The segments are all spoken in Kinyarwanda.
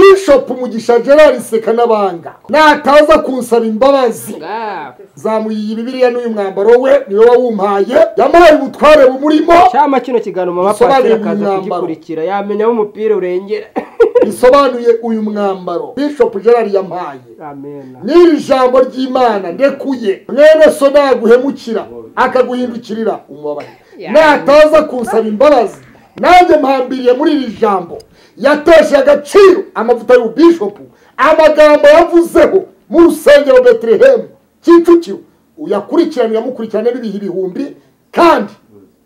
bishop umugisha gerard sekanabanga nataza kunsaba imbabazi ngaho zamuyiye bibiliya n'uyu mwambaro we niwe wawumpaye yamuhaye ubutware bumurimo cyama kino kiganiro mama Dusobanure patera akaza imyambaro. kugikurikira yamenya aho umupira urengera bisobanuye uyu mwambaro bishop gerard yampaye amen n'iri jambo ry'imana ndekuye mwene so naguhemukira akaguhindukirira umubabare nataza kunsaba imbabazi nanjye mpambiriye muri iri jambo yateshe agaciro amavuta y'ububishopu amagambo yavuzeho mu rusengero betelehemu kicukiro uyakurikirane yamukurikirane n'ibihe ibihumbi kandi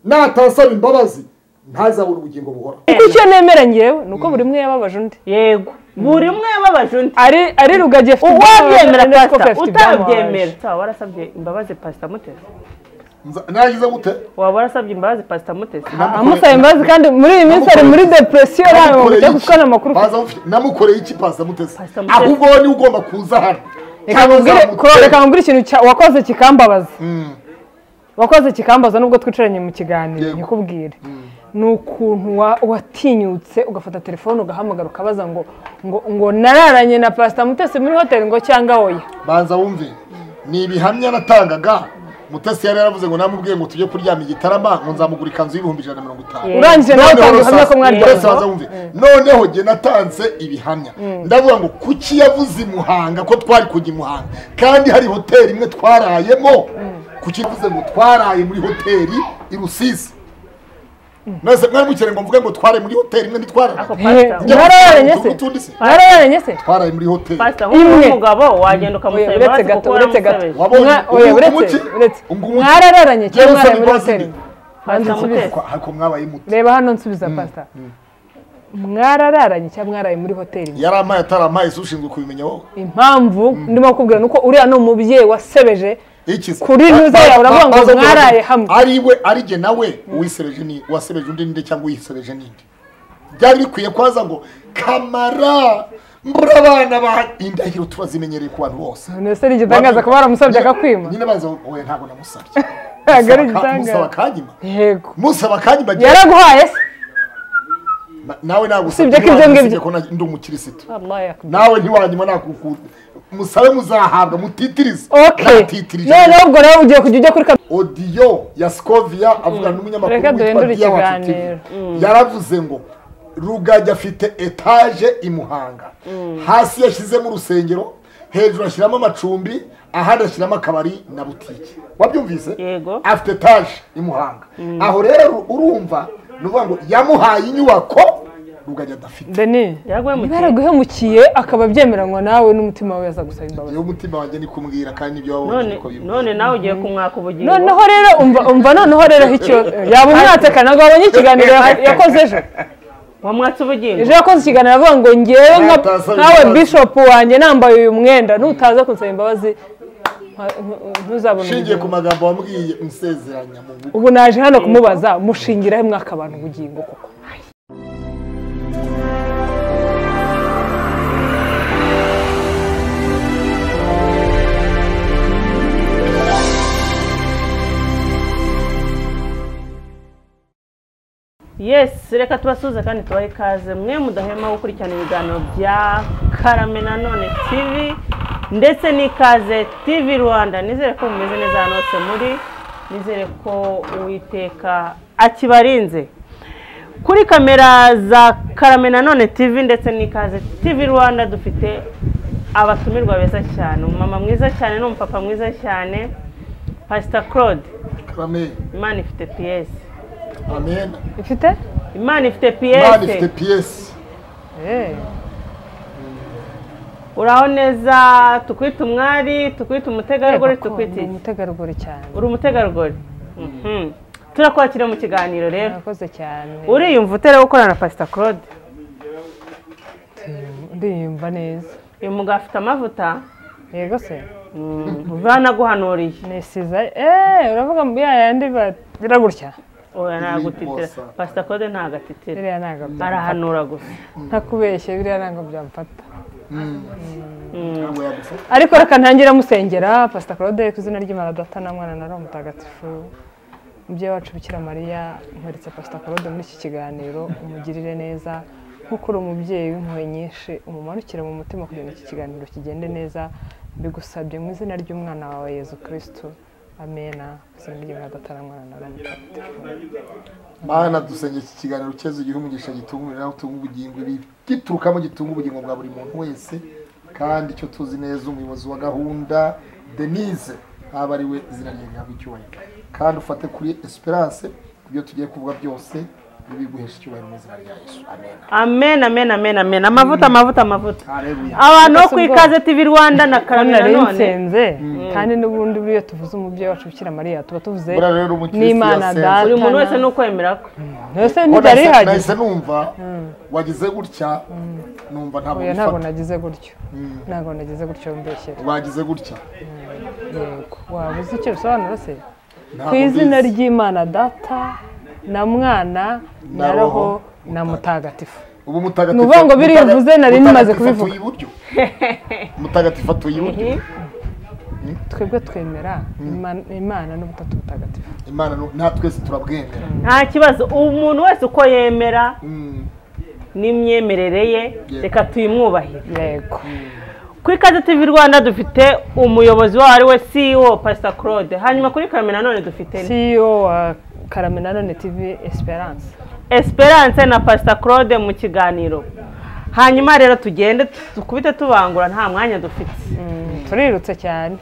natasaba imbabazi ntazabona ubugingo buhoraho kuko icyo nemera ngewe ni uko buri umwe yababaje undi yego buri umwe yababaje undi ari ari rugagi afite uwabyemera ibyamubabaje, undi pasita afite utabyemera ibyamubabaje. waba warasabye imbabazi pasita mutesi nagize gute waba warasabye imbabazi pasita mutesi amusaba imbabazi kandi muri iyi minsi ari muri depresiyo ntabwo mujya gucana amakuru namukoreye iki paza mutesi Pastor Mutesi. ahubwo wowe niwe ugomba kuza hano Reka nkubwire- ko- reka nkubwire ikintu cya- wakoze kikambabaza wakoze kikambaza nubwo twicaranye mu kiganiro Yego. nkikubwire ni ukuntu wa- watinyutse ugafata telefone ugahamagara ukabaza ngo ngo ngo nararanye na pasita mutesi muri hoteli ngo cyangwa oya banza wumve ni ibihamya natangaga mutesi yari yaravuze ngo namubwiye ngo tujye kuryama igitarama ngo nzamugura ikanzu y'ibihumbi ijana na mirongo itanu urangije nawe utanga ubuhamya Mutesi ko mwaryamye banza wumve noneho jye natanze ibihamya ndavuga ngo kuki yavuze i muhanga ko twari kujya i muhanga kandi hari hoteli imwe twarayemo kuki yavuze ngo twaraye muri hoteli i rusizi mwese mwari mukeneye ngo mvuge ngo twaraye muri hoteli imwe ntitwaraye ako pasita Eh, Mwararanye se? Utundi se? mwararanye se twaraye muri hoteli pasita Imwe. nk'umugabo wagenda Oya, ukamusaba uretse imbabazi gato kuko uretse gato waramusebeje Wabonye? Mwa- oya, Ungu- uretse unguki? uretse Ungu- unguki? mwararanye Jyewe cyangwa mwaraye muri nsaba hoteli imbabazi. Banza Pastor unsubize. Mutesi. ariko mwabaye muto reba hano nsubiza pasita mwarararanye cyangwa mwaraye muri hoteli yari amaye atari amaye si ushinzwe kubimenya wowe impamvu ndimo kubwira ni uko uriya ni umubyeyi wasebeje iki se? Kuri ntuza yawe uravuga ngo Baza kuvuga mwaraye hamwe. ari we ari jye nawe uwisebeje ni wasebeje undi ninde cyangwa uyisebeje ninde byari bikwiye kwaza ngo kamara mbura abana ba indahiro turazimenyereye ku bantu bose none se ni igitangaza kuba waramusabye akakwima nyine baza wowe ntabwo namusabye ntabwo Musaba ka- musaba ari igitangaza akanyima yego musaba akanyima jye- yaraguhaye se Na- nawe nagusabye Usibye ko ibyo ngibyo. ko na- ndi umukirisitu Allah yakubwira. nawe ntiwanyuma nakukuza musabe muzahabwa mutitirize okay Natitirije. noneho ubwo rero ugiye kujya ujya kuri kaminuza odiyo ya sikovia avugana n'umunyamakuru Reka duhindure Dia Wacu TV. ikiganiro. yaravuze ngo rugagi afite etaje i muhanga hasi yashyizemo urusengero hejuru ashyiramo amacumbi ahandi ashyiramo akabari na butike wabyumvise Yego. afite etaje i muhanga aho rero urumva ni ukuvuga ngo yamuhaye inyubako rugagi adafite deni yaraguye niba mutesi yaraguhemukiye akaba byemeranywa nawe n'umutima we yaza gusaba imbabazi niyo umutima wanjye ni kumubwira kandi ibyo none wabonye uko biri none nawe ugiye kumwaka ubugingo noneho rero umva umva noneho rero aho ikibazo yaba umwatseka ntabwo wabonye ikiganiro ya- yakoze ejo wamwatse ubugingo ejo yakoze ikiganiro avuga ngo ngewe nka- Natasaba nkawe imbabazi. bishopu wanjye nambaye uyu mwenda nutaza kunsaba imbabazi nka- ntu- ntuzabona nshingiye ku ubugingo." magambo wambwiye nsezeranya mu bukwe ubu naje hano kumubaza mushingiraho mwaka abantu ubugingo koko yes reka tubasuhuze kandi tubahe ikaze mwe mudahema gukurikirana ibiganiro bya karame nanone tv ndetse n'ikaze tv rwanda nizere ko mumeze neza ahantu hose muri nizere ko uwiteka akibarinze kuri kamera za karame nanone tv ndetse n'ikaze tv rwanda dufite abatumirwa beza cyane umumama mwiza cyane n'umupapa mwiza cyane pasita claude amen imana ifite piyesi amen ifite imana ifite imana ifite piyesi piyesi Eh. uraho neza tukwite umwari tukwite umutegarugori Koko, tukwite ndi iki? umutegarugori cyane uri umutegarugori Mhm. turakwakira mu kiganiro rero murakoze cyane uriyumva utera gukorana na pasita claude ndiyumva neza uyu mugabo afite amavuta yego se Mhm. banaguhanuriye nisiza eee uravuga ngo ya yandi bagira gutya oya ntagutitira Bosa. pasita claude ntagatitira biriya ntabwo bya- arahanura gusa ntakubeshye biriya ntabwo byamfata Mhm. ntabwo yagufata ariko reka ntangira musengera pasita claude ku izina ry'imana data na mwana na roho mutagatifu umubyeyi wacu bikira mariya nkweretse pasita claude muri iki kiganiro umugirire neza nk'uko uri umubyeyi w'impuhwe nyinshi umumanukire mu mutima kugira ngo iki kiganiro kigende neza mbigusabye mu izina ry'umwana wawe yezu kirisitu amena izina ry'imana adatara mwana na mutagatifu mana dusenge iki kiganiro cyeza igihe umugisha gitunga umubiri nawe utunga ubugingo ibi giturukamo gitunga ubugingo bwa buri muntu wese kandi icyo tuzi neza umuyobozi wa gahunda denise aba ari we izina rye rihabwa icyubahiro kandi ufate kuri esperance ibyo tugiye kuvuga byose ntibiguheshe icyubahiro mu izina rya yesu amen amen amen amen amen amavuta amavuta amavuta haleluya abantu bo ku ikaze tv rwanda na kandi karame nari nanone nsenze kandi n'ubundi buriya tuvuze umubyeyi wacu bukira mariya tuba tuvuze buriya rero umukirisitu n'imana yasenze data buri muntu wese ni ukwemera kwe ese Ko ntibyari nahise- bihagije nahise numva wagize gutya numva ntabwo oya ntabwo bifata nagize gutyo ntabwo nagize gutyo mbeshyera wagize gutya yego waba uzi icyo bisobanura se ku Ntabwo izina mbizi. ry'imana data na mwana na Na roho Roho, na mutagatifu ubu mutagatifu Ni ukuvuga ngo biriya uvuze nari Mutagatifu nimaze atuye kubivuga. iburyo. mutagatifu atuye iburyo twebwe twemera Imana- imana n'ubutatu butagatifu imana nu- nta twese turabwemera nta kibazo umuntu wese uko yemera Mm. n'imyemerere ye reka tuyimwubahire yego ku ikaze tv rwanda dufite umuyobozi waho ari we ceo pasita claude hanyuma kuri karame nanone dufite ceo wa karame na none tv esperance esperance na pasita claude mu kiganiro hanyuma rero tugende dukubite tubangura nta mwanya dufite Mm, turirutse cyane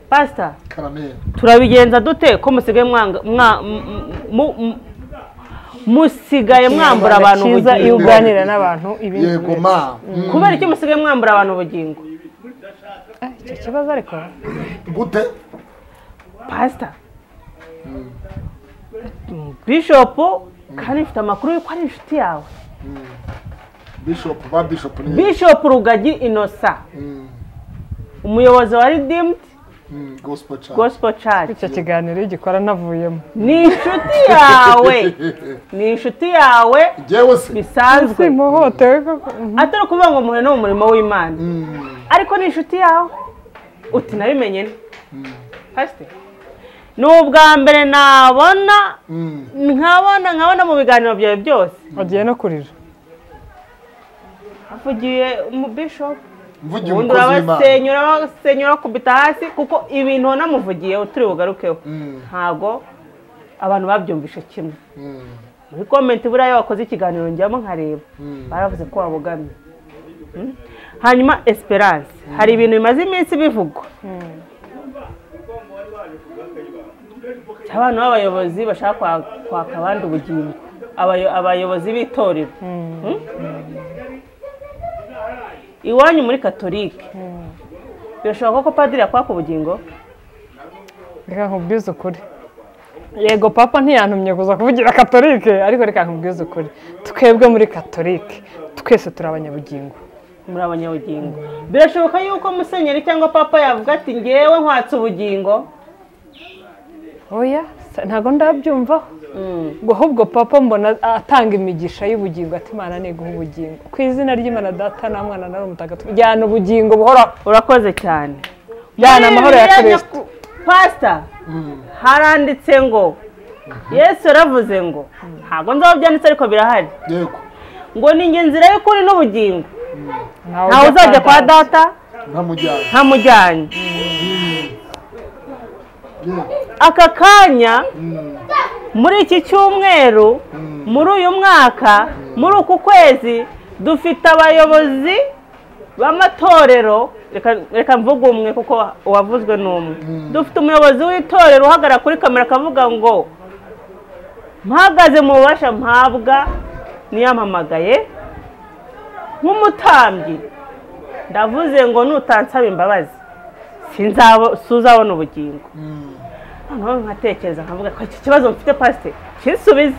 pasita karamera turabigenza dute ko musigaye mwanga mwa- m- m- m- musigaye mwambura abantu Kinyarwanda cyiza iyo ubugingo uganira n'abantu ibindi yego bintu. ma Mm. kubera iki musigaye mwambura abantu ubugingo Ah, icyo kibazo ariko gute pasita bishopu kandi mfite amakuru y'uko ari inshuti yawe bishop ba bishop ni bishopu rugagi inosa Mm. umuyobozi wa redeemed Mm. gospel church gospel church icyo kiganiro iyo ugikora navuyemo ni inshuti yawe ni inshuti yawe jewe se bisanzwe simuhotewe koko atari ukuvuga ngo muhe ni umurimo w'imana Mm. ariko ni inshuti yawe uti nabimenye nte Pastor, ni ubwa mbere nabona Mm. nkabona nkabona mu biganiro byawe byose agiye no kurira avugiye mu bishop mvugiye ubundi umukozi w'imana urabasenyura basenyura bakubita hasi kuko ibintu wanamuvugiye utari bugarukeho Mm. ntabwo abantu babyumvishe kimwe Mm. muri komenti buriya iyo wakoze ikiganiro njyamo nkareba Mm. baravuze ko wabogamye Mm. hanyuma esperance hari ibintu bimaze iminsi bivugwa abana b'abayobozi bashaka kwa- kwaka abandi ubugingo Abayo- abayobozi b'itorero Mm. iwanyu muri katolike birashoboka ko padiri yakwaka ubugingo reka nkubwize ukuri yego papa ntiyantumye kuza kuvugira katolike ariko reka nkubwize ukuri twebwe muri katolike twese turi abanyabugingo muri abanyabugingo birashoboka yuko musenyeri cyangwa papa yavuga ati ngewe nkwatse ubugingo oya sa- ntabwo ndabyumvaho ngo ahubwo papa mbona atanga imigisha y'ubugingo ati imana niguha ubugingo ku izina ry'imana data na mwana na Roho mutagatifu jyana ubugingo buhoraho urakoze cyane Jyana amahoro ya Bibiliya Kristo. nyaku- pasita haranditse ngo yesu yaravuze ngo ntabwo nzaba byanditse ariko birahari yego ngo ni njye nzira y'ukuri n'ubugingo ntawe ntawe uzajya kwa data ntamujyana ntamujyanye aka kanya muri iki cyumweru muri uyu mwaka muri uku kwezi dufite abayobozi b'amatorero reka- reka mvuge umwe kuko uwavuzwe ni umwe dufite umuyobozi w'itorero uhagarara kuri kamera akavuga ngo mpagaze mu bubasha mpabwa niyamamagaye nk'umutambyi ndavuze ngo nutansaba imbabazi sinzabo- suzabona ubugingo Mm. noneho nkatekereza nkavuga ko iki kibazo mfite pasite kinsubize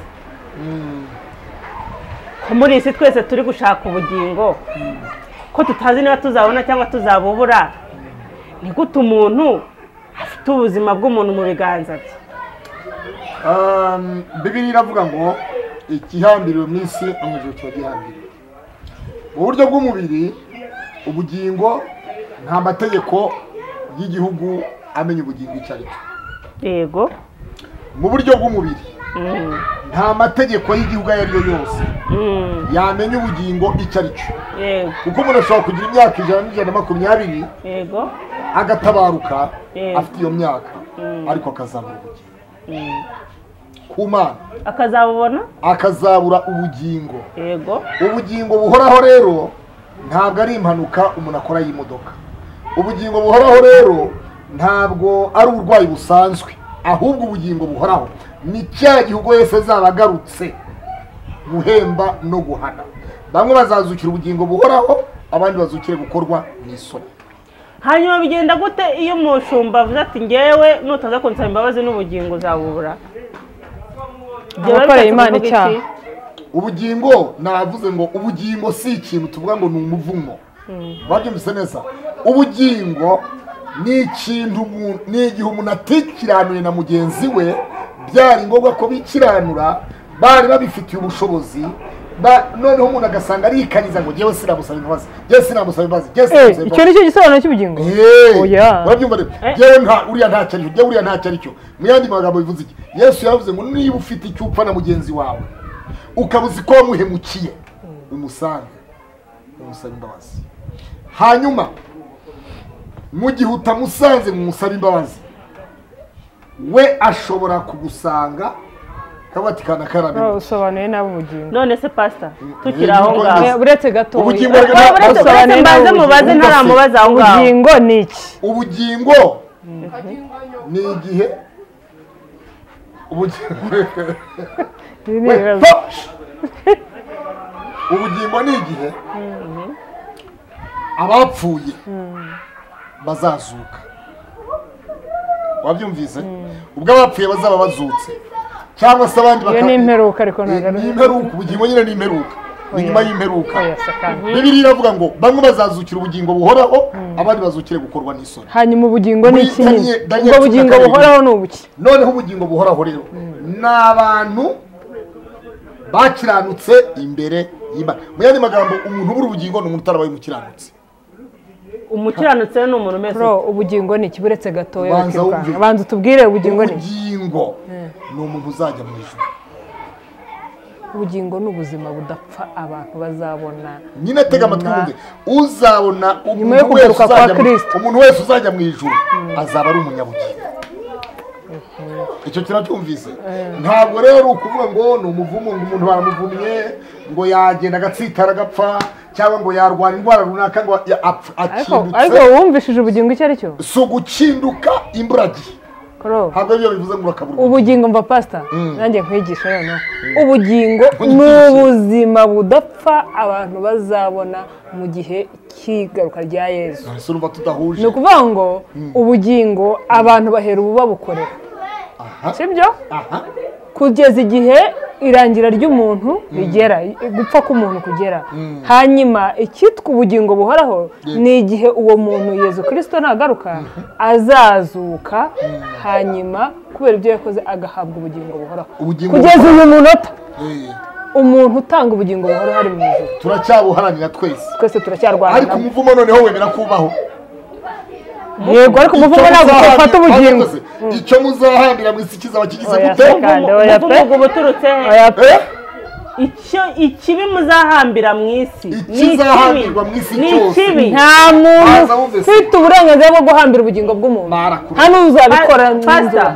Mm. ko muri iyi si twese turi gushaka ubugingo ko tutazi niba tuzabona cyangwa tuzabubura ni gute umuntu afite ubuzima bw'umuntu mu biganza bye Um, Bibiliya iravuga ngo ikihambiriwe mu isi amajoro kiba gihambiriwe mu buryo bw'umubiri ubugingo nta mategeko y'igihugu amenya ubugingo icyo ari cyo yego mu buryo bw'umubiri Mm. nta mategeko y'igihugu ayo ari yo yose Mm, yamenya ubugingo icyo ari cyo yego kuko umuntu ashobora kugira imyaka ijana n'ijana na makumyabiri yego agatabaruka Mm. afite iyo myaka Mm. ariko akazabura ubugingo Mm. ku mana akazabubona akazabura ubugingo yego ubugingo buhoraho rero ntabwo ari impanuka umuntu akora y'imodoka ubugingo buhoraho rero ntabwo ari uburwayi busanzwe ahubwo ubugingo buhoraho ni cya gihe ubwo yesu azaba agarutse guhemba no guhana bamwe bazazukira ubugingo buhoraho abandi bazukire gukorwa n'isoni hanyuma bigenda gute iyo umushumba avuze ati ngewe nutaza kunsaba imbabazi n'ubugingo uzabubura Ibyo biba Abakoreye bishatse Imana kuvuga icyaha. iki? ubugingo navuze ngo ubugingo si ikintu tuvuga ngo ni umuvumo babyumvise neza ubugingo ni ikintu umuntu- ni igihe umuntu atikiranuye na mugenzi we byari ngombwa ko bikiranura bari babifitiye ubushobozi ba- noneho umuntu agasanga arikanyiza ngo ngewe sinamusaba imbabazi ngewe sinamusaba imbabazi ngewe Eh, sinamusaba icyo imbabazi ni cyo gisobanuro cy'ubugingo Hey, Oya. urabyumva rero Eh. yewe nta uriya ntacyo aricyo yewe uriya ntacyo aricyo mu yandi magambo bivuze iki yesu yavuze ngo niba ufite icyo upfa na mugenzi wawe ukaba uzi ko wamuhemukiye umusange umusabe imbabazi hanyuma mu gihe utamusanze mu musabe imbabazi we ashobora kugusanga akaba ati kana Ro- karabira usobanuye nabi ubugingo none se pasita tukiri Eh, aho nuko ngaho ngewe- uretse gato Ubugingo Uretse- bwa- uretse- uretse Usobanuye nabi mbanze mubaze ubugingo. ntaramubaza aho ngaho ubugingo ni iki ubugingo ni igihe ubugingo Ibi ni We- ibibazo. ubugingo ni igihe abapfuye bazazuka wabyumvise ubwo abapfuye bazaba bazutse cyangwa se abandi iyo baka- ni imperuka ariko ntabwo Eh, ari ni imperuka ubugingo nyine ni imperuka ni nyuma y'imperuka Oya, se kandi. bibiri iravuga ngo bamwe bazazukira ubugingo buhoraho abandi bazukire gukorwa n'isoni hanyuma ubugingo ni Muri iki nyine Daniel- Daniel cumi ubwo na bugingo karindwi. buhoraho ni ubuki noneho ubugingo buhoraho rero ni abantu bakiranutse imbere y'imana mu yandi magambo umuntu ubura ubugingo ni umuntu utarabaye umukiranutse umukiranutse we ni umuntu umeze Bro, ubugingo ni iki buretse gatoya Banza bakirwanya wumve. banza utubwire ubugingo ni iki ubugingo ni umuntu uzajya mu ijuru ubugingo ni ubuzima budapfa abantu bazabona nyine tega amatwi Nyuma- wumve uzabona Nyuma yo umuntu wese kugaruka kwa uzajya mu- Kristo. umuntu wese uzajya mu ijuru azaba ari umunyabugingo icyo kiracyumvise ntabwo rero ukuvuga ngo ni umuvumo ngo umuntu baramuvumye ngo yagenda agatsitara agapfa cyangwa ngo yarwara indwara runaka ngo ya- apf- ariko akindutse ariko wumvishije ubugingo icyo ari cyo si ugukinduka imburagihe Bro, ntabwo ibyo bivuze ngo urakabura ubugingo mva pasita nanjye nkwigisha noneho ubugingo ni Nkunyigishe. ubuzima budapfa abantu bazabona mu gihe cy'igaruka rya yezu Ese urumva tudahuje ni ukuvuga ngo ubugingo abantu bahera ubu babukorera aha sibyo aha kugeza igihe irangira ry'umuntu rigera gupfa k'umuntu kugera hanyuma icyitwa ubugingo buhoraho ni igihe uwo muntu yezu kirisito nagaruka azazuka hanyuma kubera ibyo yakoze agahabwa ubugingo buhoraho Ubugingo kugeza uyu munota Eh, umuntu utanga ubugingo buhoraho ari mu ijuru turacyabuharanira twese twese turacyarwana ariko umuvumo noneho wemera kubaho yego ariko umuvumo ntabwo twafata ubugingo icyo muzahambira mu isi kizaba kigize Oya, gute se kandi, oya pe. umuvugo ubuturutse he Oya pe. Eh? icyo ikibi muzahambira mu isi ni ikibi Ikizahambirwa mu isi ni cyose. ikibi nta muntu Baza bumvise. ufite uburenganzira bwo guhambira ubugingo bw'umuntu Barakubise. nta n'uzabikora Pa- Pastor,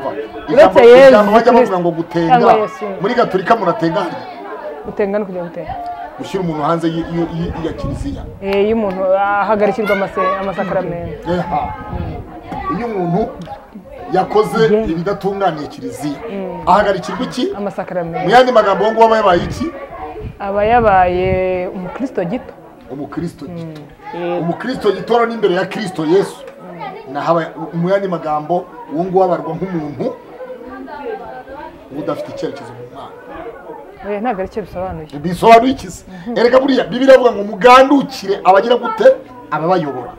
Ijambo- uretse yezu ijambo bajya bavuga Kristo ngo gutenga cyangwa Yesu. muri gaturika umuntu atengahariye gutenga no kujya gutera gushyira umuntu hanze y- y- y- ya kiliziya Eh, iyo umuntu ahagarikirwa amase- amasakaramentu Eh, ha. iyo umuntu yakoze ibidatunganiye kiliziya ahagarikirwa iki mu amasakaramentu yandi magambo uwo nguwo aba yabaye iki aba yabaye umukristo gito umukristo gito Yego. umukristo gitora n'imbere ya kristo yesu nahaba mu yandi magambo uwo nguwo abarwa nk'umuntu uba udafite icyerekezo mu mwana Eh, ntabwo ari cyo bisobanuye bisobanuye iki se erega buriya bibiri avuga ngo mugandukire abagira gute ababayobora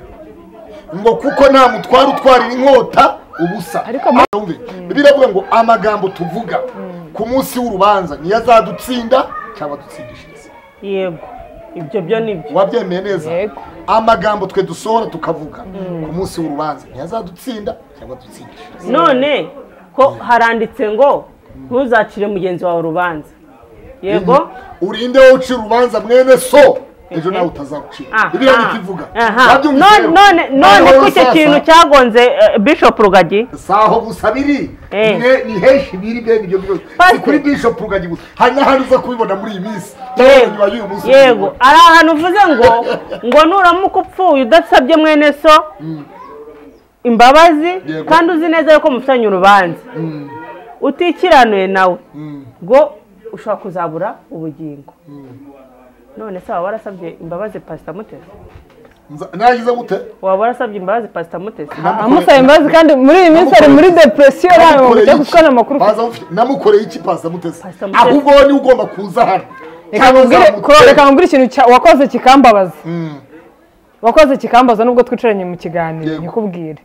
ngo kuko nta mutwara utwarira inkota ubusa Ariko mu- Yumve, bibiri avuga ngo amagambo tuvuga ku munsi w'urubanza niyo azadutsinda cyangwa adutsindishiriza yego ibyo byo ni byo wabyemeye neza Yego. amagambo twe dusohora tukavuga ku munsi w'urubanza ntiyazadutsinda cyangwa dutsindishirize none ko haranditse ngo ntuzacire mugenzi wawe urubanza yego urinde wowe ucira urubanza mwene so ejo nawe utazagucira biriya Aha. ntikivuga Aha. none none none ko icyo kintu cyagonze eh, bishop rugagi si aho gusa biri Eh. Ni- ni henshi biri bene ibyo byose si Pastor. kuri bishop rugagi gusa hari n'ahandi uza kubibona muri iyi minsi cyangwa yego nyuma y'uyu munsi yego ari ahantu uvuze ngo ngo nuramuka upfuye udasabye mwene so imbabazi Yego. kandi uzi neza yuko mufitanye urubanza Mm, utikiranuye nawe mm, ngo ushobora kuzabura ubugingo none se waba warasabye imbabazi pasita mutesi nza- nagize gute waba warasabye imbabazi pasita mutesi amusaba imbabazi kandi muri iyi minsi ari muri depresiyo ntabwo Namukoreye bakujya iki? gukora amakuru Baza bafite- namukoreye iki pasa mutesi Pastor Mutesi. ahubwo wowe niwe ugomba kuza hano reka Cyangwa nkubwire- uzamutse. kuro- reka nkubwire ikintu cya- wakoze kikambabaza Mm, wakoze kikambaza nubwo twicaranye mu kiganiro Yego. nkikubwire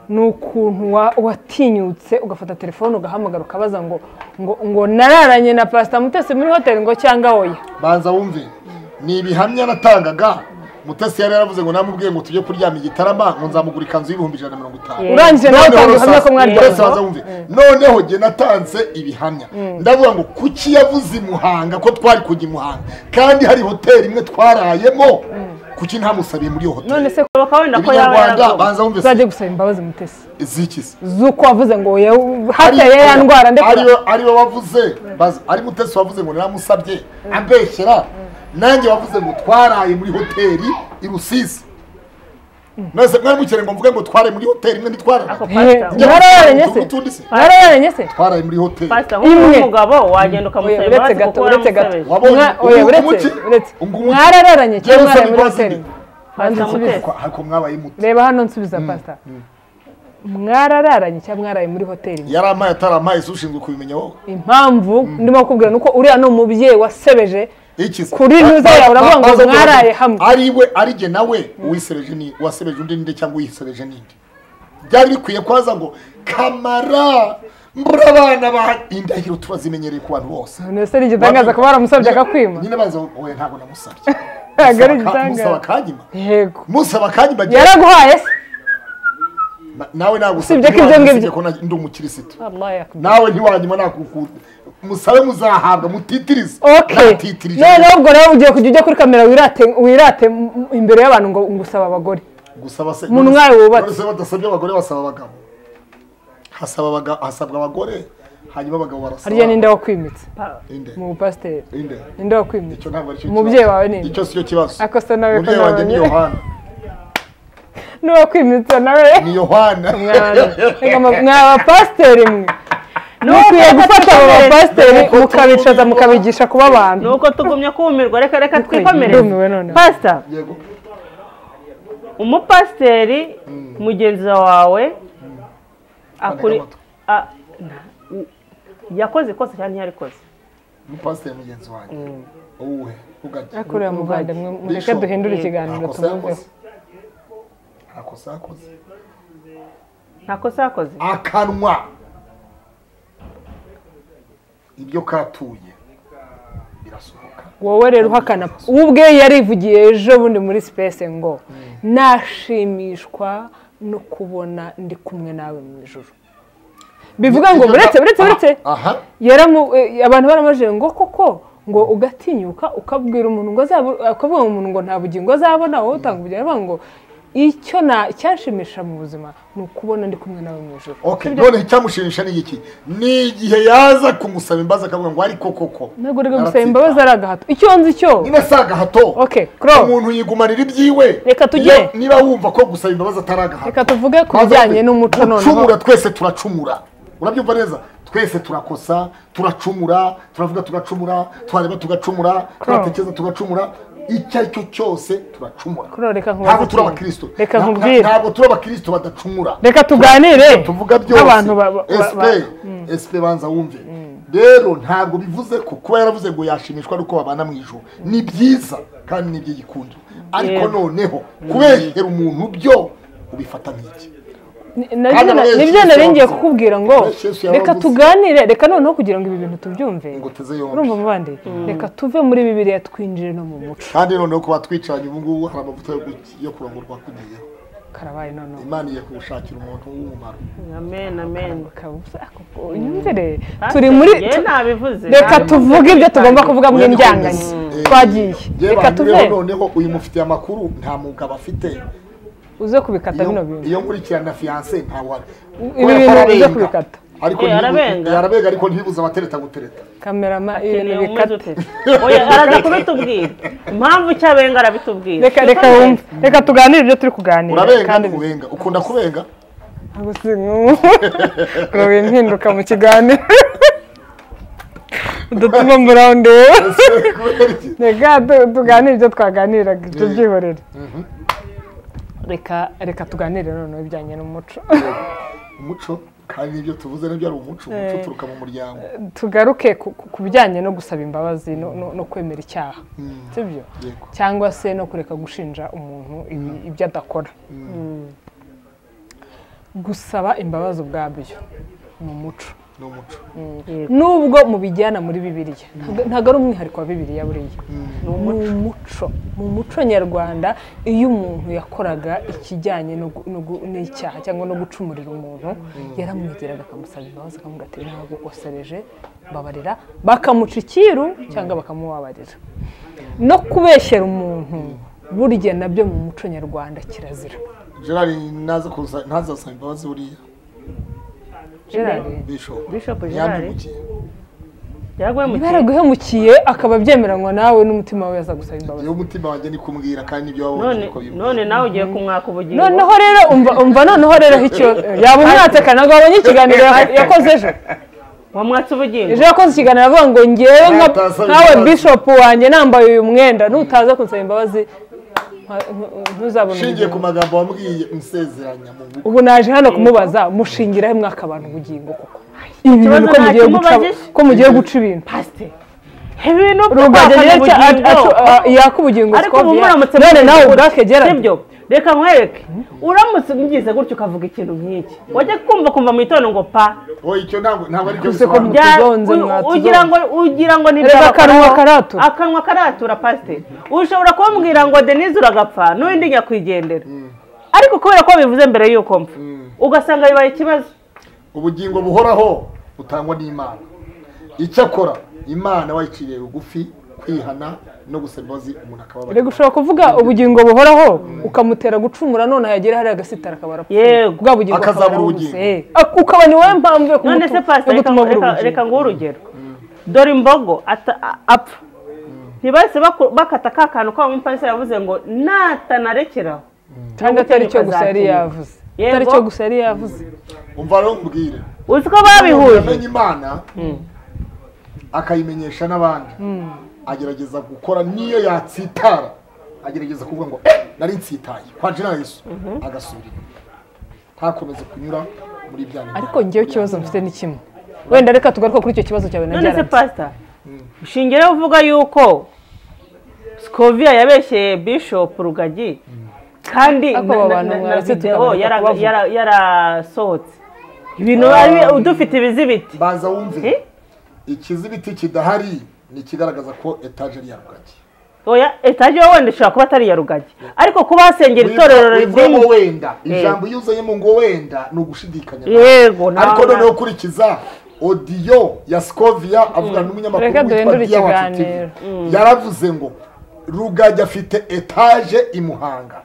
ni ukuntu wa- watinyutse ugafata telefone ugahamagara ukabaza ngo ngo ngo nararanye na pasita mutesi muri hoteli ngo cyangwa oya banza wumve ni ibihamya natangaga mutesi yari yaravuze ngo namubwiye ngo tujye kuryama i gitarama ngo nzamugura ikanzu y'ibihumbi ijana na mirongo itanu Yeah. urangije nawe utanga ubuhamya mwese ko mwaryamye baza wumve noneho jye natanze ibihamya ndavuga ngo kuki yavuze i muhanga ko twari kujya i muhanga kandi hari hoteli imwe twarayemo kuki ntamusabiye muri iyo hoteli none se ko bakaba wenda ko yaba ibinyarwanda yaragonze banza wumve uzajya gusaba imbabazi mutesi zikisi z'uko wavuze ngo oya hateye ya ndwara ndetse ariwe ariwe wavuze baz- ari mutesi wavuze ngo naramusabye abeshyera nanjye wavuze ngo twaraye muri hoteli i rusizi mwese mwari mukeneye ngo mvuge ngo twaraye muri hoteli imwe ntitwaraye ako pasita Njya mu Mwararanye se? utundi se wararanye se twaraye muri hoteli pasita nk'uwo Imwe. mugabo wagenda ukamusaba Oya, imbabazi uretse kuko gato, uretse gato. waramusebeje wabonye Mwa- oya, ubu uretse umuki- uretse ungu umuki- mwararanye cyangwa Jewe mwaraye muri Sonic hoteli Bazini. banza nsubize Kwa- ariko mwabaye muto reba hano nsubiza pasita mwarararanye cyangwa mwaraye muri hoteli yari amaye atari amaye se ushinzwe kubimenya wowe impamvu ndimo kubwira nuko uriya ni umubyeyi wasebeje iki se Kuri Ba- ntuza yawe ba- uravuga ngo baza kuvuga mwaraye ngo hamwe. ari we ari jye nawe uwisereje ni wasebeje undi ninde cyangwa uyisereje ninde byari bikwiye kubaza ngo kamara mbura abana ba indahiro turazimenyereye ku bantu bose none se ari igitangaza kuba waramusabye akakwima nyine baza we ntabwo namusabye ntabwo Musaba ka- ari musaba igitangaza akanyima yego musaba akanyima jye- yaraguhaye se na- nawe nagusabye Usibye ko ibyo ngibyo. usibye ko na- ndi umukirisitu nawe ntiwanyuma nakukunda musabe muzahabwa mutitirize okay Natitirije. noneho ubwo nawe ugiye kujya ujya kuri kamera wirate wirate m- m- imbere y'abantu ngo ngusaba abagore gusaba se Umuntu nkawe wubatse. none se badasabye abagore basaba abagabo hasaba abaga- hasabwa abagore hanyuma abagabo barasaba harya ninde wakwimitse Ninde? mu bupasiteri Ninde? ninde wakwimitse icyo ntabwo aricyo Umubyeyi wawe ninde? icyo si cyo kibazo Ako se nawe ko umubyeyi wanjye ni nabonye. yohana n'uwakwimitse nawe ni yohana mwa bapasiteri mwe mukwiye gufata abo bapasiteri mukabicaza mukabigisha kuba abantu nuko tugumye kumirwa reka reka Nuko ndumiwe twikomereze noneho. pasita yego umupasiteri mugenzi wawe akuri amatwi. a- na- yakoze ikosa cyangwa ntiyarikoze umupasiteri mugenzi wanjye uwe ugajya akorera mu rwanda mwe mureke duhindure ikiganiro ntakosa tumwumveho yakoze ntakosa yakoze nta kosa yakoze akanwa ibyo katuye birasohoka wowe rero uhakana uwo ubwe yarivugiye ejo bundi muri sipesi ngo nashimishwa no kubona ndi kumwe nawe mu ijoro bivuga ngo Ibyo- uretse uretse uretse aha yaramu eh, abantu baramajije ngo koko ngo ugatinyuka ukabwira umuntu ngo azaba ukavuga ngo umuntu ngo nta bugingo azabona wowe utanga ubugingo aravuga ngo icyo na cyashimisha mu buzima ni ukubona ndi kumwe nawe mu ijoro Okay, none icyamushimisha ni iki ni igihe yaza kumusaba imbabazi akavuga ngo ariko koko ntabwo reka gusaba imbabazi ari agahato icyo nzi cyo niba si agahato Okay, Crow. umuntu yigumanira ibyiwe Reka tujye. Iyo- niba wumva ko gusaba imbabazi atari agahato reka tuvuge ku Baza bijyanye bati, n'umuco gucumura noneho twese turacumura urabyumva neza twese turakosa turacumura turavuga tugacumura turareba tugacumura turatekereza tugacumura icyo ari cyo cyose turacumura Crow, reka nkubaze ntabwo turi ikintu. abakristo Reka Nta- nkubwire. ntabwo turi abakristo badacumura reka tuganire tuvuga byose nk'abantu ba- ba- ba- SP SP banza wumve rero ntabwo bivuze ko kuba yaravuze ngo yashimishwa nuko babana mu ijoro ni byiza kandi ni iby'igikundiro ariko Yego. noneho kubeshyera umuntu byo ubifata nk'iki Ni- na- Kandi na- muri Yesu nibyo Kristo nari ngiye yavuze. kukubwira ngo Muri Yesu Kristo reka yavuze. tuganire reka noneho kugira ngo ibi bintu tubyumve Ngo uteze yombi. urumva mubandi reka tuve muri bibiriya twinjire no mu muco kandi noneho kuba twicaranye ubu ngubu hari amavuta yo gu- yo kurongorwa kugiyeho karabaye noneho imana iye kumushakira umuntu w'umumaro amen amen kabuza kuko unyumvire Pastor, turi muri njyewe nabivuze reka tuvuge ibyo tugomba kuvuga mu Mwebwe indyanganye mwese, eh, twagiye yewe reka abantu tuve rero noneho uyu mufitiye amakuru nta mugabo afite uze kubikata Iyo- bino bintu iyo nkurikirana na fiyanse ntabwo ari Ibi Kubera ko bintu arabenga. bijya kubikata. ariko Eh, ntibibu- arabenga. arabenga ariko ntibibuze abatereta gutereta kamerama ibintu Ukeneye umeze bikata ute? Oya, araza kubitubwira impamvu cyabenga arabitubwira reka reka wumve reka tuganire ibyo turi kuganira urabenga kandi ntubenga ukunda kubenga ntabwo si ngo wimpinduka mu kiganiro udatuma mburaho ndeba kubera iki reka tu- tuganire ibyo twaganiraga ibyo byihorere reka reka tuganire noneho ibijyanye n'umuco umuco kandi ibyo tuvuze nabyo ari umuco umuco uturuka mu muryango tugaruke ku- ku- ku bijyanye no gusaba imbabazi no- no no kwemera icyaha sibyo yego cyangwa se no kureka gushinja umuntu ibi- ibyo adakora gusaba imbabazi ubwabyo ni umuco ni umuco nubwo mubijyana muri bibiliya ntabwo- ntabwo ari umwihariko wa bibiliya buriya ni umuco mu muco nyarwanda iyo umuntu yakoraga ikijyanye no gu- no gu- n'icyaha cyangwa no gucumurira umuntu yaramwegeraga akamusaba imbabazi akamubwira ati ntabwo gukosereje babarira bakamuca icyiru cyangwa bakamubabarira no kubeshyera umuntu burya nabyo mu muco nyarwanda kirazira gerard naza kuza ntazasaba imbabazi buriya Gerard, bishop Bishop Gerard? yambimukiye yaguye mu niba kintu yaraguhemukiye akaba abyemeranywa nawe n'umutima we yaza gusaba imbabazi niyo umutima wanjye ni kumubwira kandi n'ibyo none wabonye uko bivuze. none nawe ugiye kumwaka ubugingo noneho rero umva umva noneho rero aho icyo yaba umwatse kandi ntabwo wabonye ikiganiro ya- yakoze ejo wamwatse ubugingo ejo yakoze ikiganiro avuga ngo ngewe nka- Utasaba nkawe imbabazi. bishop wanjye nambaye uyu mwenda nutaza kunsaba imbabazi nka- ntu- ntuzabona ushingiye ku ubugingo." magambo wambwiye nsezeranya mu bugu ubu naje hano kumubaza mushingira he mwaka abantu ubugingo koko ibi bintu ko Ikibazo mugiye guca nakimubajije. ko mugiye guca ibintu pasiteri ibintu rugajya by'ukwaka rero cya- ubugingo. acu- a- yaka ubugingo ariko ubu sikoviya muramutse none mugize nawe gutya, ubwake gerard sibyo reka nkwereke uramutse mugize gutya ukavuga ikintu nk'iki wajya kumva kumva mu gitondo ngo pa wowe icyo ntabwo ntabwo ari cyo Kuze ko bisobanura bya- Bya- Tuzonze u- mwa- ugira ngo ugira ngo ni Reba ibyabakoraho. akanwa karatura. akanwa karatura pasiteri ushobora kumubwira ngo denise uragapfa n'undi nyakwigendera ariko kubera ko bivuze mbere y'uko mpfa ugasanga bibaye ikibazo ubugingo buhoraho butangwa n'imana icyakora imana wayiciriye bugufi kwihana no gusaba imbabazi umuntu reka akababara ushobora kuvuga ubugingo buhoraho ukamutera gucumura none yagera hariya agasitara akabara Yego. bwa bugingo Akazabura akabara ubugingo. buse. Eh, ak- ukaba ni wowe mpamvu yo none se pasiteri reka- gutuma abura reka- reka ubugingo nguhe urugero dore imbogo ata- a- apfa ntibahise baku- bakata ka kantu k'aho umupasiteri yavuze ngo natanarekeraho cyangwa atari cyo gusa yari Azakenera. yavuze Yego. atari cyo gusa yari yavuze umva rero nkubwire uzi ko babihuje yamenye imana akayimenyesha n'abandi agerageza gukora niyo yatsitara agerageza kuvuga ngo "Eh, nari nsitaye kwa jenayesu agasubira inyuma ntakomeze kunyura muri bya bintu ariko ngewe ikibazo mfite ni kimwe wenda reka tugaruka kuri icyo kibazo cyawe na none se gerard pasita ushingiyeho uvuga yuko sikoviya yabeshyeye bishopu rugagi kandi Ariko na- abo na- bantu na- na mwaretse videwo tukabareka yara- kubavuga. yara- yarasohotse ibintu ari- udufite ibizibiti baza wumve Eh? ikizibiti kidahari ni ikigaragaza ko etajeri yarugaki oya etaje wowe wenda ishobora kuba atari iya rugagi ariko kuba hasengera itorero wivuyemo ridini wenda ijambo iyo uzanyemo ngo wenda ni ugushidikanya yego nta- ariko noneho ukurikiza odiyo ya sikovia avugana n'umunyamakuru Reka witwa duhindure Dia Wacu TV. ikiganiro. yaravuze ngo rugagi afite etaje i muhanga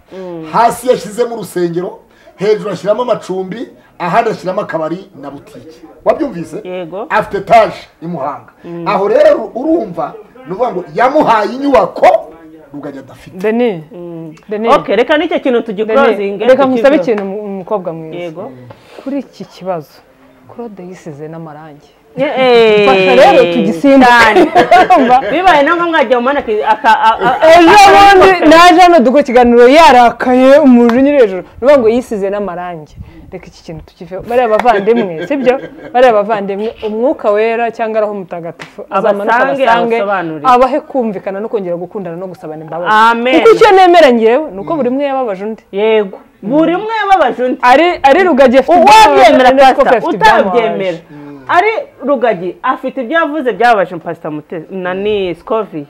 hasi yashyizemo urusengero hejuru ashyiramo amacumbi ahandi ashyiramo akabari na butike wabyumvise Yego. afite etaje i muhanga aho rero urumva ni ukuvuga ngo yamuhaye inyubako rugagi adafite deni deni ok reka n'icyo kintu Deni, tugikorozinge reka nkusabe ikintu mu- umukobwa mwiza yego kuri iki kibazo claude yisize n'amarangi fasha fasha rero tugisimbuke Urumva? bibaye na ngombwa yagiye mu muhanda aki- aka- a- a- ejo akabona bundi ifoto. naje hano dukora ikiganiro yarakaye umuriro unyura hejuru nivuga ngo yisize n'amarangi reka iki kintu tukiveho bariya bavandimwe sibyo bariya bavandimwe umwuka wera cyangwa ari aho mutagatifu azamanuka Abasange, abasange abasobanurire. abahe kumvikana no kongera gukundana no gusabana imbabazi Amen. kuko icyo nemera ngewe ni uko buri umwe yababaje undi yego buri umwe yababaje undi ari ari rugagi afite uwabyemera ibyamubabaje, n'undi pasita afite utabyemera ibyamubabaje. ari rugagi afite ibyo yavuze byababaje pasita mute na ni sikovi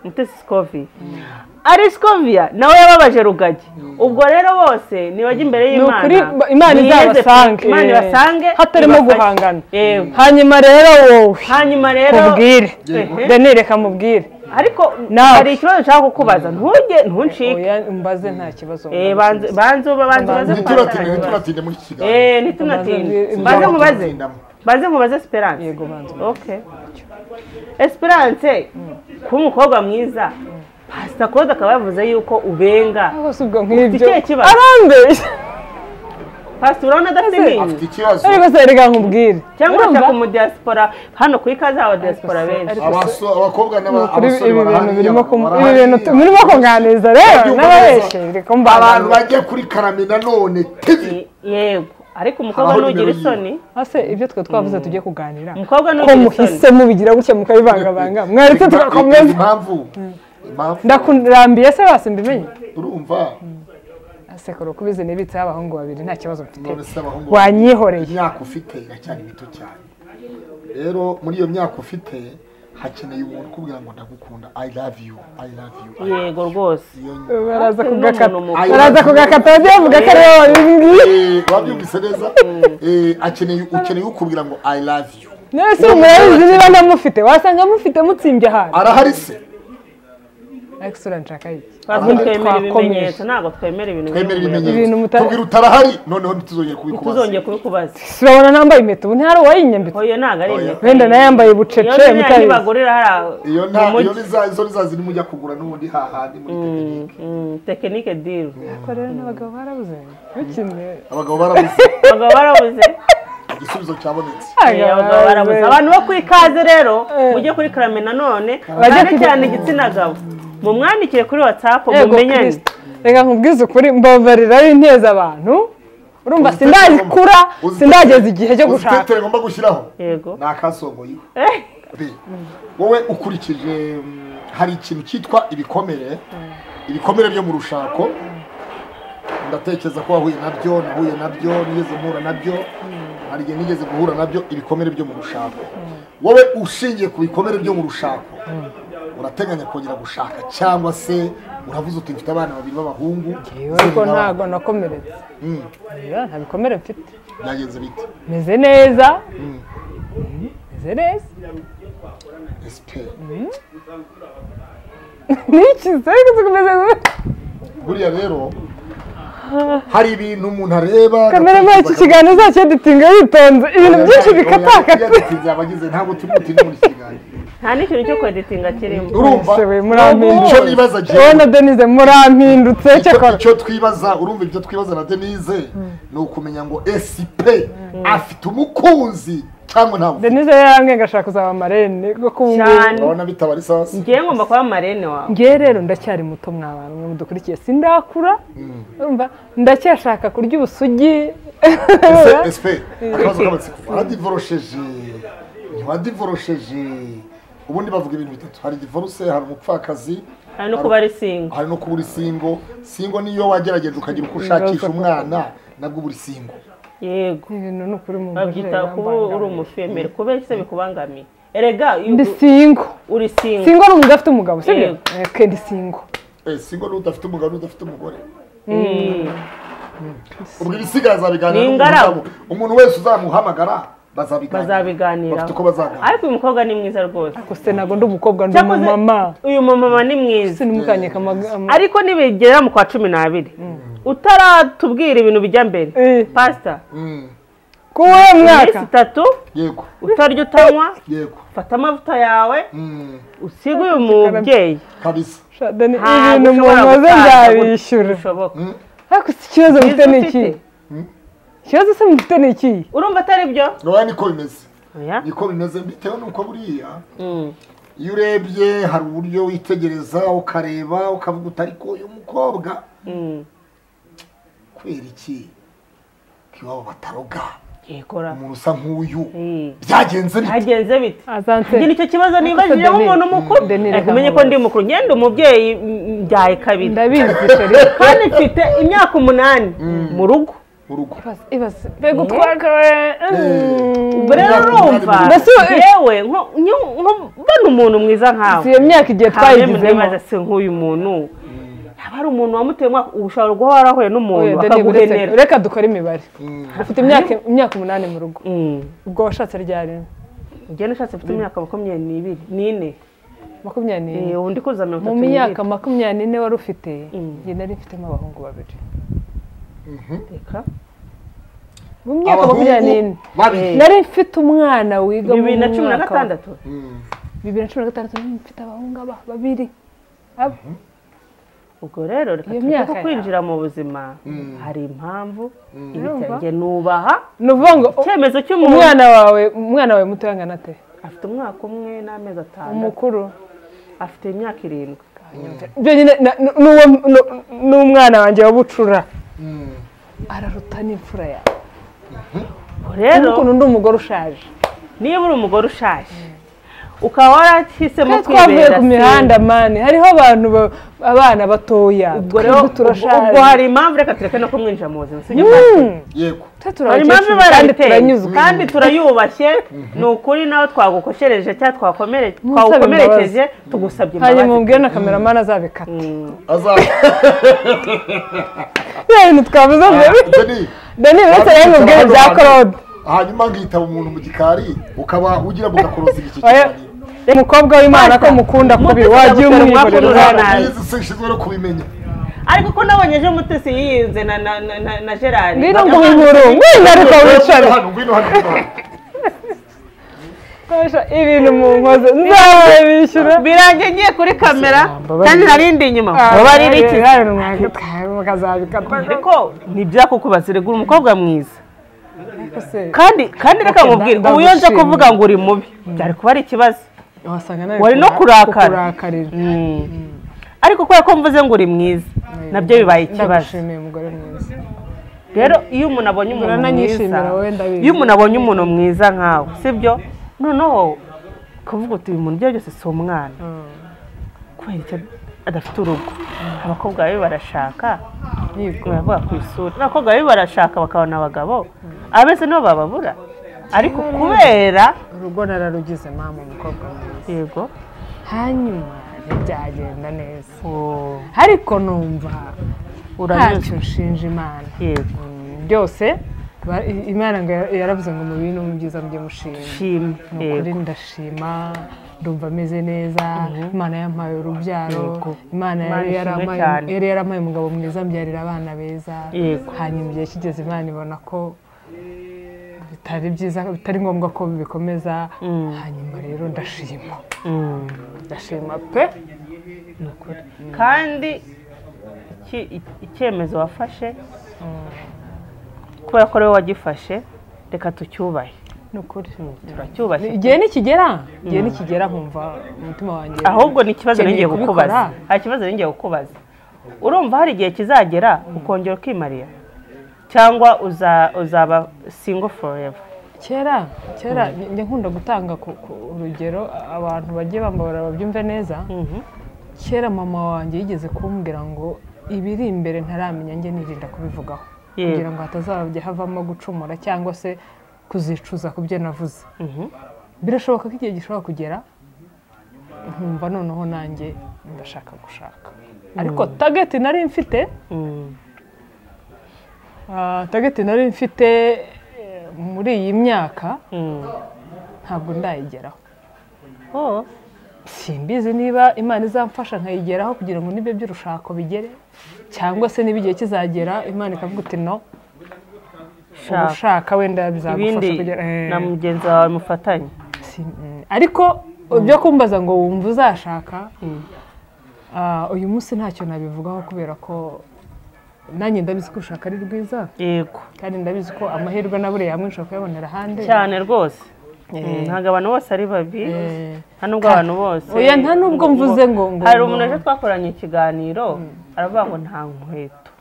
mutesi sikovi ari sikovia nawe yababaje rugagi ubwo rero bose nibajya imbere ni y'imana ukuri ba- imana niyeze- izabasange imana eh, ibasange hatarimo ibafashe. guhangana Yego. hanyuma rero wowe hanyuma rero mubwire Ehe. danire reka mubwire ariko Nawe. hari ikibazo nshaka kukubaza ntuge ntuncike oya mbaze nta kibazo Eh, banze banze uba- banze ubaze Banze. kubanza ntituratinde nta kibazo. ntituratinde muri iki kiganiro Eh, ntitunatinde Banze- banze nkubaze Tuzatindamo. banze nkubaze esperance Yego, banze nkubaze. okay esperance kuba umukobwa mwiza pasita claude akaba yavuze yuko ubenga rwose ubwo nk'ibyo ikihe kibazo? arambeshya pasita urabona adafite iminyu afite ikibazo ariko se reka nkubwire cyangwa Urumva? ashaka umudiyasipora hano ku ikaze abadiyasipora Ariko se- benshi ariko- Abaso- abakobwa n'aba- Kuri abasore ibi bintu barahari, birimo abagabo ibi barahari, bintu tu- murimo kuganiriza rero Ibyumba n'ababeshye neza. reka mbabantu abantu bajya kuri karame nanone tivi Ye- yego ariko umukobwa Abaho nugira nimero isoni hase ibyo twe twavuze tugiye kuganira umukobwa ko nugira muhise isoni mubigira gutya mukabivangavanga mwaretse tugakomeza impamvu impamvu ndakurambiye se basi mbimenye urumva asekuru kubizi nibitseho abahungu babiri nta kibazo mfite none se abahungu wanyihoreye imyaka ufite iracyari mito cyane rero muri iyo myaka ufite hakeneye umuntu ukubwira ngo ndagukunda i love you i love you I love yego rwose you. Iyo- baraza Ati, kugakata n'umuntu mukuru. baraza kugakata bagiye bavuga ko aribo babibwiye Eh, wabyumvise neza Eh, akeneye ukeneye ukubwira ngo i love you none se murabizi niba ntamufite wasanga amufite mutsimbye ahantu arahari se ariko isura nshaka iki Twavuze Ahandi twemera twakomeje. ibimenyetso ntabwo twemera ibintu twemere by'umuyaga. ibimenyetso Ibintu mutari- tubwira utarahari noneho ntituzongere kubikubaza ntituzongeye kubikubaza turabona ntambaye impeta ubu ntihari uwayinyambitse oyo ntabwo ari Oya. impeta wenda nayo yambaye iyo ubucece ziriya mutabizi ntibagurira hariya iyo nta mu iyo mujyi ni za izo ni za ziri mujya kugura n'ubundi hahandi muri tekinike Mm, tekinike diri ariko rero n'abagabo barabuze bakimwe abagabo barabuze abagabo barabuze igisubizo cyabonetse Eh, abagabo barabuze abantu bo ku ikaze rero mujye kuri karame nanone Bajye cyane kuri- cyane igitsina gabo mumwandikire kuri watsapu Yego, mumenyane Kristo. reka nkubwize ukuri mbabariraho inteza abantu urumva Uzi tetere sindakura ngomba- sindageza igihe cyo uzi gushaka tetere ngomba gushyiraho yego ni akasongoyeho Be, wowe ukurikije mm, hari ikintu cyitwa ibikomere ibikomere byo mu rushako ndatekereza ko wahuye nabyo nahuye nabyo nigeze mpura nabyo hari igihe nigeze guhura nabyo ibikomere byo mu rushako wowe ushingiye ku bikomere byo mu rushako urateganya kongera gushaka cyangwa se uravuze uti mfite abana babiri b'abahungu Yewe, ariko ntabwo nakomeretse Mm, Oya, nta bikomere mfite byagenze bite meze neza meze neza esipe niki se ariko zikomeze gute? buriya rero hari ibintu umuntu areba kamere muri iki agatekereza kiganiro uzacyo dutinga yitonze ibintu byinshi bikatakata bikatakata ntabwo tumutinya muri iki kiganiro nta n'ikintu cyo kweditinga kirimo urumva Ese we, murampindutse. icyo nibaza wowe na jewe denise murampindutse icyo- cyakora icyo twibaza urumva ibyo twibaza na denise ni ukumenya ngo sp afite umukunzi cyangwa ntabwo denise yari yarambwiye ngashaka kuzaba amarene ko kumubwira cyane urabona bitabara isazi ngewe ngomba kuba marene wawe ngewe rero ndacyari muto mwabantu mwe mudukurikiye sindakura urumva ndacyashaka kurya ubusugi sp akabazo k'amatsiko waradivorosheje ntiwadivorosheje ubundi bavuga ibintu bitatu hari divorce hari umupfakazi hari no kuba ari singo hari no kuba uri singo singo niyo wagerageje ukagira uko ushakisha umwana nabwo uba uri singo yego ibintu ni ukuri mu babyita kuba uri umufemeri kubeshya se bikubangamiye erega iyo ndi singo uri singo singo ni umuntu udafite umugabo sibyo Yego. eke ndi singo Eh, singo ni udafite umugabo n'udafite umugore Mm. ubwo ibisigaye azabiganira Ni n'umuntu ingaragu. wabo. umuntu wese uzamuhamagara bazabiganira bazabiganiraho bafite uko bazaganira ariko uyu mukobwa ni mwiza rwose gusa ntabwo ndi umukobwa ndi Cyakoze- umumama uyu mumama ni mwiza ese ntimukanyeka amagambo ariko nibigera mu kwa cumi n'abiri utaratubwira ibintu bijya mbere Eh. pasita Mm, kuwe mwaka iminsi itatu yego utarya utanywa yego fata amavuta yawe Mm, usige uyu mubyeyi kabisa Sha, Deni, Ntabwo ibintu ushobora mumaze gutanga nzabishyura bishoboka ariko si ikibazo mufite Izo ni ufite. iki ikibazo se mufite ni iki urumva atari byo ntabwo niko bimeze Oya. niko bimeze bitewe n'uko buriya Mm. iyo urebye hari uburyo witegereza ukareba ukavuga uti ariko uyu mukobwa Mm. kubera iki ko iwabo bataroga yikora umuntu usa nk'uyu Eh. byagenze bite hagenze bite azansera ngira icyo kibazo nibajije Denise- umuntu mukuru Denise ariko umenye ko Kambazi. ndi mukuru ngenda umubyeyi mm, mbyaye kabiri ndabizi sheri kandi mfite imyaka umunani mu rugo urugo ibaze ibaze mbega utwakawe ubwo rero urumva Mbese ubu- yewe mbona umuntu mwiza nkawe si iyo myaka igihe twayigizemo twayigize se nk'uyu muntu yaba ari umuntu wamuteye umwaka ushobora guhora warahuye n'umuntu Oya, Dani, uretse- akaguhenera reka dukore imibare ufite imyaka imyaka umunani mu rugo Mm. ubwo washatse ryari ugenda ushatse ufite imyaka makumyabiri n'ibiri n'ine makumyabiri n'ine Eh, undi kuza mirongo mu itatu myaka n'ibiri makumyabiri n'ine wari ufite Mm. njye nari mfitemo abahungu babiri Reka. mu myaka makumyabiri n'ine babiri nari mfite umwana wiga mu bibiri na cumi na mwaka wa- gatandatu Mm. bibiri na cumi na gatandatu nari mfite abahungu aba babiri Aba- ubwo rero reka Iyo tujye myaka ko kwinjira mu buzima hari impamvu ibitenge nubaha ni ukuvuga ngo u- icyemezo cy'umuntu umwana wawe umwana wawe muto yangana ate afite umwaka umwe n'amezi atandatu umukuru afite imyaka irindwi ibyo nyine na- nu- nuwo- nu- n'umwana wanjye wabucura araruta n'imfura yawe Ubwo rero rero ukuntu ndi umugore ushaje niba uri umugore ushaje ukaba warahisemo Kandi twavuye kwibera ku se. mihanda mani hariho abantu ba- abana batoya ubwo rero twebwe turashaje ubwo hari impamvu reka tureke no kumwinjira mu buzima sibyo Mm, yego twe hari impamvu turabakecuru iba kandi yarateye turanyuzwe kandi turayubashye ni ukuri nawe twagukoshereje cyangwa twakomere- Musabe twagukomerekeje tugusabye hanyuma imbabazi ubwira na kameramani azabikata aza biriya bintu twavuze mbere Deni, dani uretse rero mubwire bya korode hanyuma nkitaba umuntu mu gikari ukaba ugira ngo gakoroza igice Oya, cyane umukobwa w'imana ko mukunda kubi Mutesi wagiye agutera umwaku umwiborero n'urana. nabi. nabi. Izi sinshizwe no kubimenya ariko ko nabonye ejo mutesi yiyenze na na na na- na gerard ngwino ngo wibure ngwino ariko wicare Ngwino hano ngwino hano ngwino hano. Nkoresha ibintu mu nkozi nzabishyura birangiye ngiye kuri kamera Mbabarira. kandi narindi inyuma mubabarire iki ariko ntibyako kubaza regura umukobwa mwiza kandi kandi reka nkubwire nda- ubu iyo nza ndagushimye. kuvuga kuvuga ngo uri mubi byari kuba ari ikibazo wari wari no kurakara. kurakarira ariko kubera ko mvuze ngo uri mwiza nabyo bibaye ikibazo ndagushimiye umugore mwiza rero iyo umuntu abonye umuntu mwiza Urananyishimira wowe ndabizi. iyo umuntu abonye umuntu mwiza nkawe sibyo noneho kuvuga uti uyu muntu ibyo byose si umwana kubera icyo adafite urugo abakobwa babi barashaka baravuga ku isura abakobwa babi barashaka bakabona abagabo abese nibo bababura ariko kubera urugo nararugize mama umukobwa mwiza yego hanyuma ntibyagenda neza uwo ariko numva uranyuzwe ntacyo nshinja imana yego byose ba- i- imana ngo yara- yaravuze ngo mu bibi no mu byiza mujye mushima shima ni ukuri yego ndashima ndumva ameze neza imana yampaye urubyaro Yego. imana yari Imana ishimwe yarampaye cyane. yari yarampaye umugabo mwiza mbyarira abana beza Yego. hanyuma igihe kigeze imana ibona ko bitari byiza bitari ngombwa ko bikomeza hanyuma rero ndashima Mm. ndashima pe kandi iki- i- icyemezo wafashe kubera ko ari wowe wagifashe reka tucyubahe ni ukuri turacyubashye igihe nikigera igihe nikigera nkumva umutima wanjye ahubwo ni ikibazo Ukeneye n'igiye kukubaza kubikora? hari ikibazo n'igiye kukubaza urumva hari igihe kizagera ukongera ukimarira cyangwa uza- uzaba single forever kera kera njya nkunda gutanga ku ku urugero a- abantu bagiye bambabara babyumve neza Mhm. kera mama wanjye yigeze kumbwira ngo ibiri imbere ntaramenya njye nirinda kubivugaho Yego. kugira ngo hatazajya havamo gucumura cyangwa se kuzicuza ku byo navuze Mhm. birashoboka ko igihe gishobora kugera nkumva noneho nanjye ndashaka gushaka ariko tageti nari mfite Mm. ah, tageti nari mfite eh, muri iyi myaka Mm. ntabwo ndayigeraho Oh. simbizi niba imana izamfasha nkayigeraho kugira ngo n'ibyo by'urushako bigere cyangwa se niba igihe kizagera imana ikavuga iti no Shaka. ubushaka wenda bizagufasha ibindi kugera Eh, na mugenzi wawe mufatanye si- mm. ariko ibyo kumbaza ngo wumva uzashaka ah, uyu munsi ntacyo nabivugaho kubera ko nanjye ndabizi ko urushaka ari rwiza yego kandi ndabizi ko amahirwe na buriya hamwe ushobora kuyabonera ahandi cyane rwose ntabwo abantu bose ari babi Eh, nta nubwo abantu bose oya nta nubwo mvuze ngo ngo hari umuntu ejo twakoranye ikiganiro aravuga ngo nta nkweto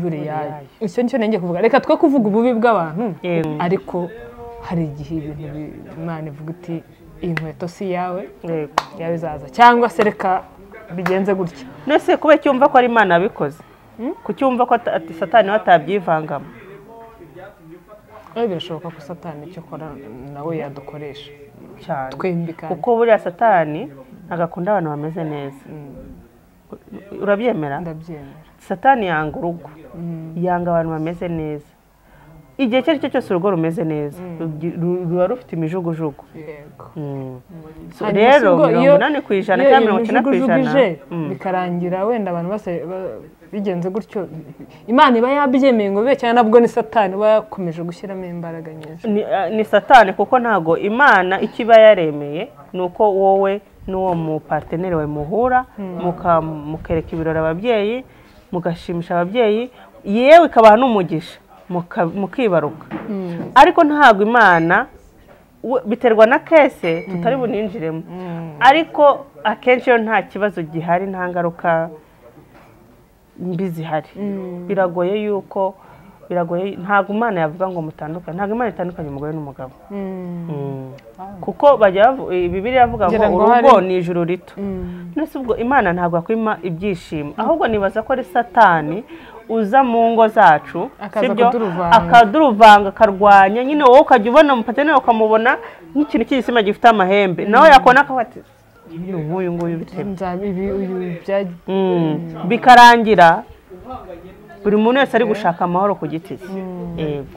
buriya icyo nicyo nenge kuvuga reka twe kuvuga ububi bw'abantu Yego. ariko hari igihe ibintu bi- imana ivuga iti iyi nkweto si iyawe yego iyawe izaza cyangwa se reka bigenze gutya nese kuba cyumva ko ari imana yabikoze kucyumva ko ata- ati satani we atabyivangamo ariko birashoboka ko satani icyo akora nawe yadukoresha cyane twembi kandi kuko buriya satani ntabwo akunda abantu bameze neza urabyemera ndabyemera satani yanga urugo yanga abantu bameze neza igihe icyo ari cyo cyose urugo rumeze neza rugi- ru- ruba rufite imijugujugu yego Mm. So Hanyuma rero si ubwo mirongo iyo- inani ku ijana iyo cyangwa iyo mirongo icyenda ku mijugujugu ijana ije, Mm. bikarangira wenda abantu bose ba- bigenze gutyo imana iba yabyemeye ngo bibe cyane nabwo ni satani iba yakomeje gushyiramo imbaraga nyinshi ni, ah, ni satani kuko ntabwo imana icyo iba yaremeye ni uko wowe n'uwo mupateneri wawe muhura muka- mukereka ibirori ababyeyi mugashimisha ababyeyi yewe ikabaha n'umugisha muka- mukibaruka ariko ntabwo imana we- biterwa na kese tutari buninjiremo ariko akenshi iyo nta kibazo gihari nta ngaruka mbi zihari biragoye yuko biragoye ntabwo imana yavuga ngo mutandukane ntabwo imana itandukanye umugore n'umugabo kuko bajya bavu- eh, bibiliya iravuga ngo Ngira ngo urugo hari- ni ijuru rito nese ubwo imana ntabwo yakwima ibyishimo ahubwo nibaza ko ari satani uza mu ngo zacu Akaza sibyo? kuduruvanga. akaduruvanga akarwanya nyine wowe ukajya ubona mupateneri ukamubona nk'ikintu cy'igisima gifite amahembe nawe yakubona akavuga ati "Uyu nguyu nguyu bitewe Nzaba ibi uyu bya- bikarangira buri muntu wese ari gushaka amahoro ku giti cye Yego.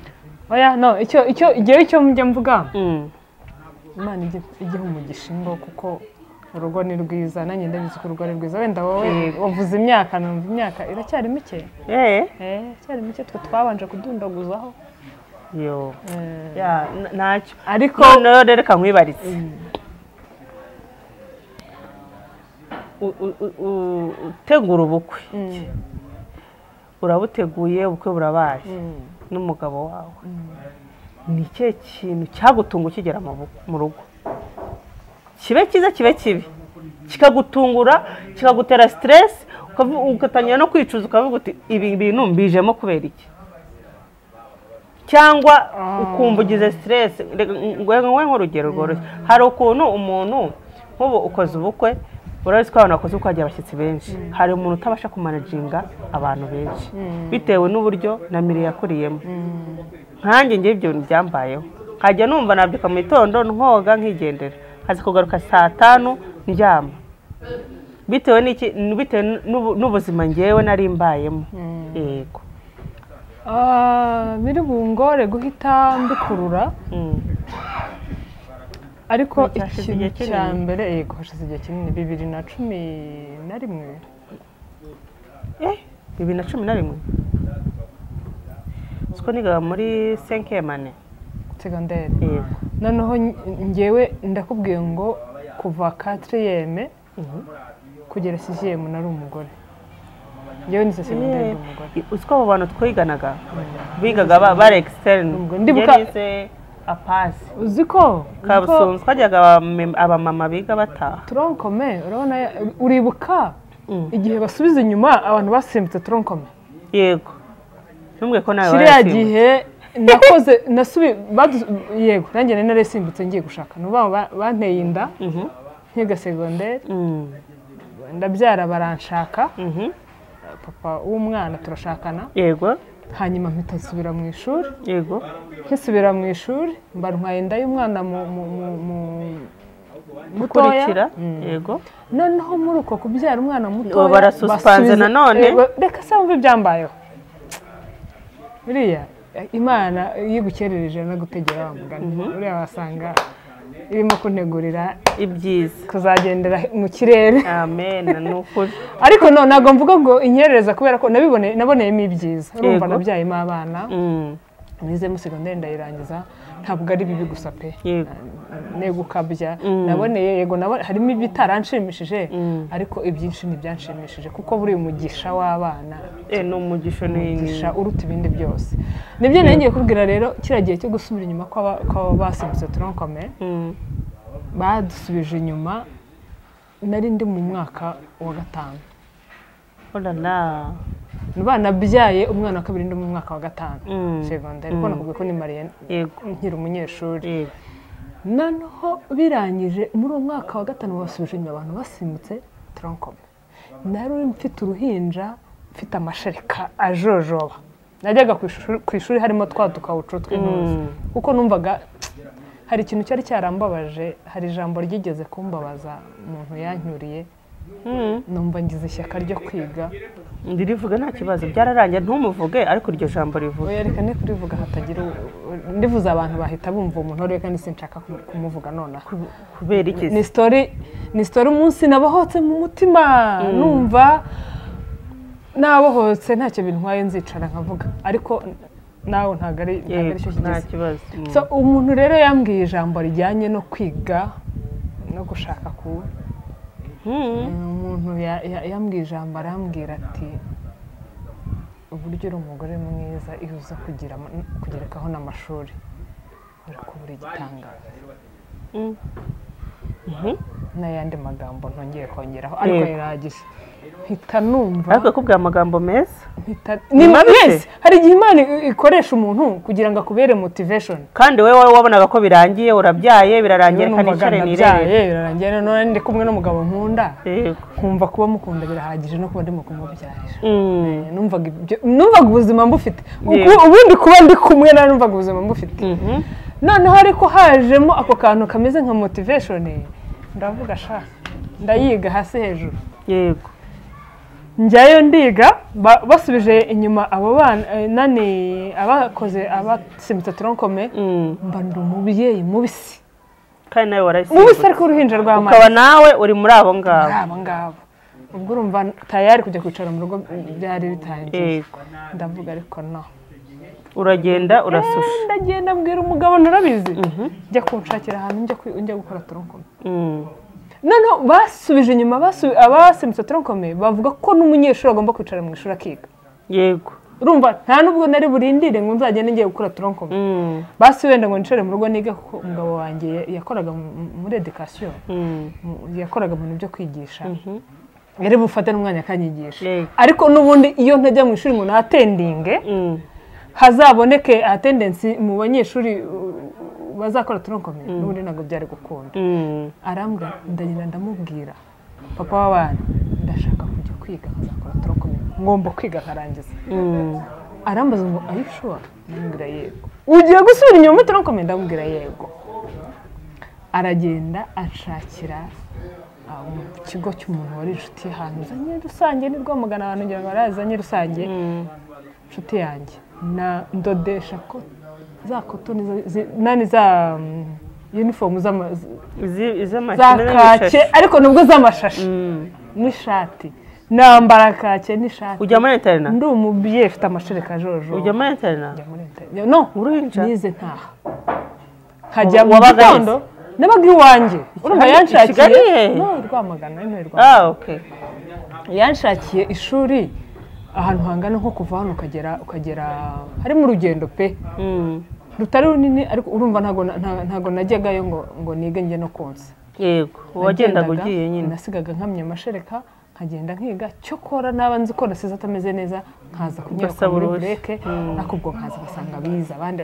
oya no icyo icyo igihe icyo njya mvuga Mm. imana igi- igiha umugisha ingo kuko urugo ni rwiza nanjye ndabizi ko urugo ari rwiza wenda wowe wavuze imyaka numva imyaka iracyari mike Eh, eh iracyari mike twe twabanje kudundaguzaho yo. Eh, Ya, n- ntacyo ariko noneho rero reka nkwibaritse U- u- u- u- utegura ubukwe urabuteguye ubukwe burabaye n'umugabo wawe ni ikihe kintu cyagutunga ukigera mu bu- mu rugo kibe cyiza kibe kibi kikagutungura kikagutera siteresi ugatangira no kwicuza ukavuga uti ibi bintu mbijemo kubera iki cyangwa ukumva ugize siteresi ngowe nk'urugero rworoshye hari ukuntu umuntu nk'ubu ukoze ubukwe urabizi ko abantu bakoze ubukwe hagira abashyitsi benshi hari umuntu utabasha kumanaginga abantu benshi bitewe n'uburyo na mire yakuriyemo nkanjye ngewe ibyo bintu byambayeho nkajya numva nabyuka mu gitondo nkoga nkigendera haza kugaruka saa tanu ndyama bitewe n'iki bitewe n'ubu- n'ubuzima ngewe nari mbayemo yego Ah, biri bungore guhita mbikurura Mm. ariko Ni cyashize ikintu igihe cya kinini. mbere yego hashize igihe kinini bibiri na cumi na rimwe Eh, bibiri na cumi na rimwe siko nigaga muri senkemane segonderi yego noneho nge- ngewe ndakubwiye ngo kuva katiriyeme kugera sisiyemu nari umugore ngewe ni segonderi ndi umugore uziko abo bantu twiganaga bigaga ba- bari externe Ubwo ndibuka- yarize apasi uzi ko kabusunzu twajyaga abamem- abamama biga bataha toronkome urabona uribuka Mm. igihe basubiza inyuma abantu basimbutse toronkome yego ntumbwe ko nawe kiriya warasimbutse. gihe nakoze nasubi badu- yego nanjye nari narasimbutse ngiye gushaka ni ukuvuga ngo ba- banteye inda Mhm. nkiga segonderi Mm, ndabyara baranshaka mhm. papa w'umwana turashakana yego hanyuma mpita nsubira mu ishuri yego nkisubira mu ishuri mba ntwaye inda y'umwana mu- mu- mu- mu- mutoya kurikira yego noneho muri uko kubyara umwana mutoya Ubu barasusipanze basubiza- nanone? Eh, ba- reka se wumve ibyambayeho biriya eh, imana iyo igukerereje no gutegera wa mugani uriya wasanga irimo kuntegurira ibyiza kuzagendera mu kirere amen ni ukuri ariko no ntabwo mvuga ngo inyerereza kubera ko nabibone naboneyemo ibyiza urumva Yego. nabyayemo abana Mm, nizemo segonderi ndayirangiza ntabwo ari bibi gusa pe yego negukabya naboneye yego nabone harimo ibitaranshimishije ariko ibyinshi ntibyanshimishije kuko buri umugisha w'abana Eh, ni umugisha ni umugisha uruta ibindi byose nibyo nari ngiye kubwira rero kiriya gihe cyo gusubira inyuma kw'aba- kw'abasimbutse turankome Mm. badusubije inyuma nari ndi mu mwaka wa gatanu Oh là là. banabyaye umwana wa kabiri ndi mu mwaka wa gatanu Mm. segonderi kuko nakubwiye ko nimariye Yego. nkiri umunyeshuri Yego. noneho birangije muri uwo mwaka wa gatanu basubije inyuma abantu basimbutse turankome nari uri mfite uruhinja mfite amashereka ajojoba najyaga ku ishuri- ku ishuri harimo twa dukawucu tw'intuza kuko numvaga hari ikintu cyari cyarambabaje hari ijambo ryigeze kumbabaza umuntu yanyuriye numva ngize ishyaka ryo kwiga ndirivuga nta kibazo byararangiye ntumuvuge ariko iryo jambo rivuge oya reka ne kurivuga hatagira u- ndivuze abantu bahita bumva umuntu wari kandi sinshaka kumu- kumuvuga nonaha kubera iki ni sitori ni sitori umunsi nabohotse mu mutima numva nabohotse ntacyo bintwaye nzicara nkavuga ariko nawe ntabwo ari ntabwo Yego, aricyo nta kigeze kibazo Mm. So, umuntu rero yambwiye ijambo rijyanye no kwiga no gushaka ku Mm. umuntu ya- ya- yambwiye ijambo arambwira ati uburyo uri umugore mwiza iyo uza kugira ama- kugerekaho n'amashuri uri kubura igitangaza Mm. n'ayandi magambo ntongeye kongeraho ariko Yego. yaragije mpita numva ariko kubwira amagambo meza mpita ni mabi se? yes hari igihe imana i- ikoresha umuntu kugira ngo akubere motivation kandi wowe wowe wabonaga ko birangiye urabyaye birarangiye Yewe kandi numvaga inshare nabyaye, nirere birarangiye none ndi kumwe n'umugabo nkunda yego nkumva kuba mukunda birahagije no kuba ndimo kumubyarira Mm. numvaga ibyo numvaga ubuzima mbufite Yego. Ubu- ubundi kuba ndi kumwe nawe numvaga ubuzima mbufite Mhm. noneho ariko hajemo ako kantu kameze nka motivation ndavuga sha ndayiga hasi hejuru yego njyayo ndiga ba- basubije inyuma abo bana eh, nani abakoze abasimbuta toronkome Mm. mba ndi umubyeyi mubisi kandi nawe mubisi warayisimbura ariko uruhinja rwa mama ukaba nawe uri muri abo ngabo ari abo ngabo ubwo urumva tayari kujya kwicara mu rugo byari bitangiye yego ndavuga ariko no uragenda urasusha ndagenda mbwira umugabo ntarabizi njya kunshakira ahantu njya kwi- njya gukora toronkome Mm. noneho basubije inyuma basu- abasimbutse toronkome bavuga ko n'umunyeshuri agomba kwicara mu ishuri akiga yego urumva nta nubwo nari burindire ngo nzagende ngiye gukora toronkome Mm. basi wenda ngo nicare mu rugo nige kuko umugabo wanjye ya- yakoraga mu- muri edikasiyo Mm. mu- yakoraga mu bintu byo kwigisha yari bufate n'umwanya akanyigisha Yego. ariko n'ubundi iyo ntajya mu ishuri ngo natendinge Mm. hazaboneke atendensi mu banyeshuri uh, bazakora toronkome n'ubundi ntabwo byari gukunda Mm. arambwira ndagenda ndamubwira papa w'abana ndashaka kujya kwiga nkazakora toronkome ngomba kwiga nkarangiza Mm. arambaza ngo are you sure ndamubwira yego ugiye gusubira inyuma muri toronkome ndamubwira yego aragenda ashakira ah, mu kigo cy'umuntu wari inshuti ye ahantu zanye rusange ni rwamagana abantu ngira ngo barazanye rusange inshuti yanjye na ndodesha ko za kotoni za- zi- nani za unifomu Izi- za iz'amashyi kake n'amashashi. ariko nubwo z'amashashi Mm. n'ishati nambara kake n'ishati ujya muri interina ndi umubyeyi ufite amashereka jojo ujya muri interina njya muri internet no Uruhinja? nize ntaha nkajya mu Wabaga he? gitondo nabaga iwanjye urumva Hano i Kigali he? yanshakiye no rwamagana no rwamagana ah okay yanshakiye ishuri ahantu hangana nko kuva hano ukagera ukagera harimo urugendo pe Mm. rutari runini ariko urumva ntago na- nta- ntago najyagayo ngo ngo nige njye no konsa yego wagendaga Nagendaga, ugiye nyine nasigaga nkamya amashereka nkagenda nkiga cyokora naba nzi ko nasize atameze neza nkaza kunyereka Ugasaba muri uruhushya. bureke ariko ubwo nkaza ugasanga bize abandi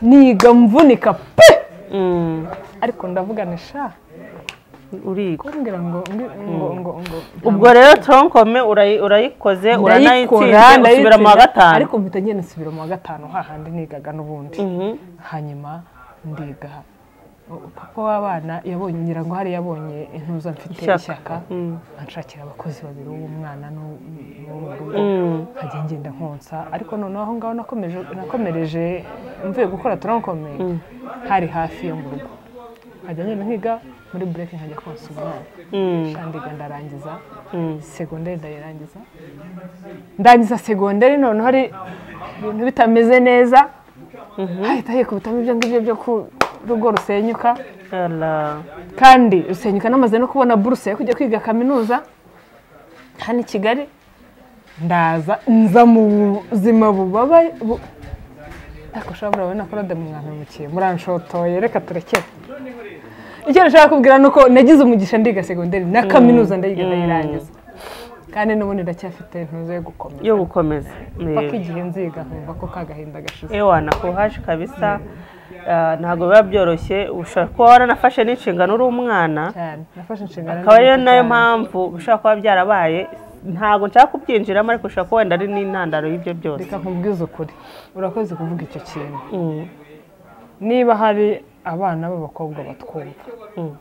niga mvunika pe Mm. ariko ndavuga ni sha uriga kumbwira ngo ndi- ngo ngo ngo ubwo rero tronkome urayi- urayikoze ndayikora uranayitsinze usubira mu wa ndayitsinda, gatanu ariko mpita ngenda nsubira mu wa gatanu hahandi nigaga n'ubundi Mhm. hanyuma ndiga U- papa w'abana yabonye ngira ngo hari yabonye intuza mfite Ishyaka. ishyaka Mm. anshakira abakozi babiri uw'umwana n'uwo mu rugo Mm. nkajya ngenda nkonsa ariko noneho aho ngaho nakomeje nakomereje mvuye gukora toronkome hari hafi yo mu rugo nkajya ngenda nkiga muri bureke nkajya konsa umwana Mm. ndandiga ndarangiza Mm. segonderi ndayirangiza ndangiza segonderi noneho hari ibintu bitameze neza hahita hikubitamo ibyo ngibyo byo ku rugo rusenyuka Ala. kandi rusenyuka namaze no kubona buruse yo kujya kwiga kaminuza hano i kigali ndaza nza mu buzima bubabaye bu- ariko shabura wowe na korode mwantumikiye muranshotoye reka turekere icyo nashaka kubwira ni uko nagize umugisha ndiga segonderi na kaminuza ndayiga ndayirangiza kandi n'ubundi ndacyafite intuzo yo gukomera yo gukomeza paka Yego. igihe nziga nkumva ko ka gahinda gashize ewa nakuhaje kabisa Ah, ntabwo biba byoroshye ushobora kuba waranafashe n'inshingano uri umwana cyane nafashe inshingano akaba ariyo nyinshi nayo cyane. mpamvu bishobora kuba byarabaye ntabwo nshaka kubyinjiramo ariko ushobora kuba wenda ari n'intandaro y'ibyo byose reka nkubwize ukuri urakoze kuvuga icyo kintu Mm, niba hari abana b'abakobwa batwumva mm,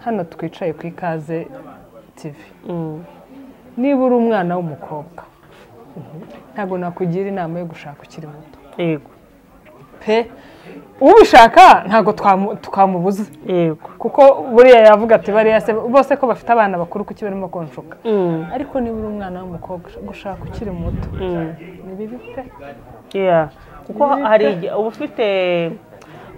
hano twicaye ku ikaze tivi mm. niba uri umwana w'umukobwa ntabwo nakugira inama yo gushaka ukiri muto yego pe ubishaka ntabwo twamu- twamubuza yego kuko buriya yavuga ati bariya se bose ko bafite abana bakuru kuki barimo konshuka Mm, ariko niba uri umwana w'umukobwa gushaka ukiri muto ni bibi pe yeah. kuko hari igihe uba ufite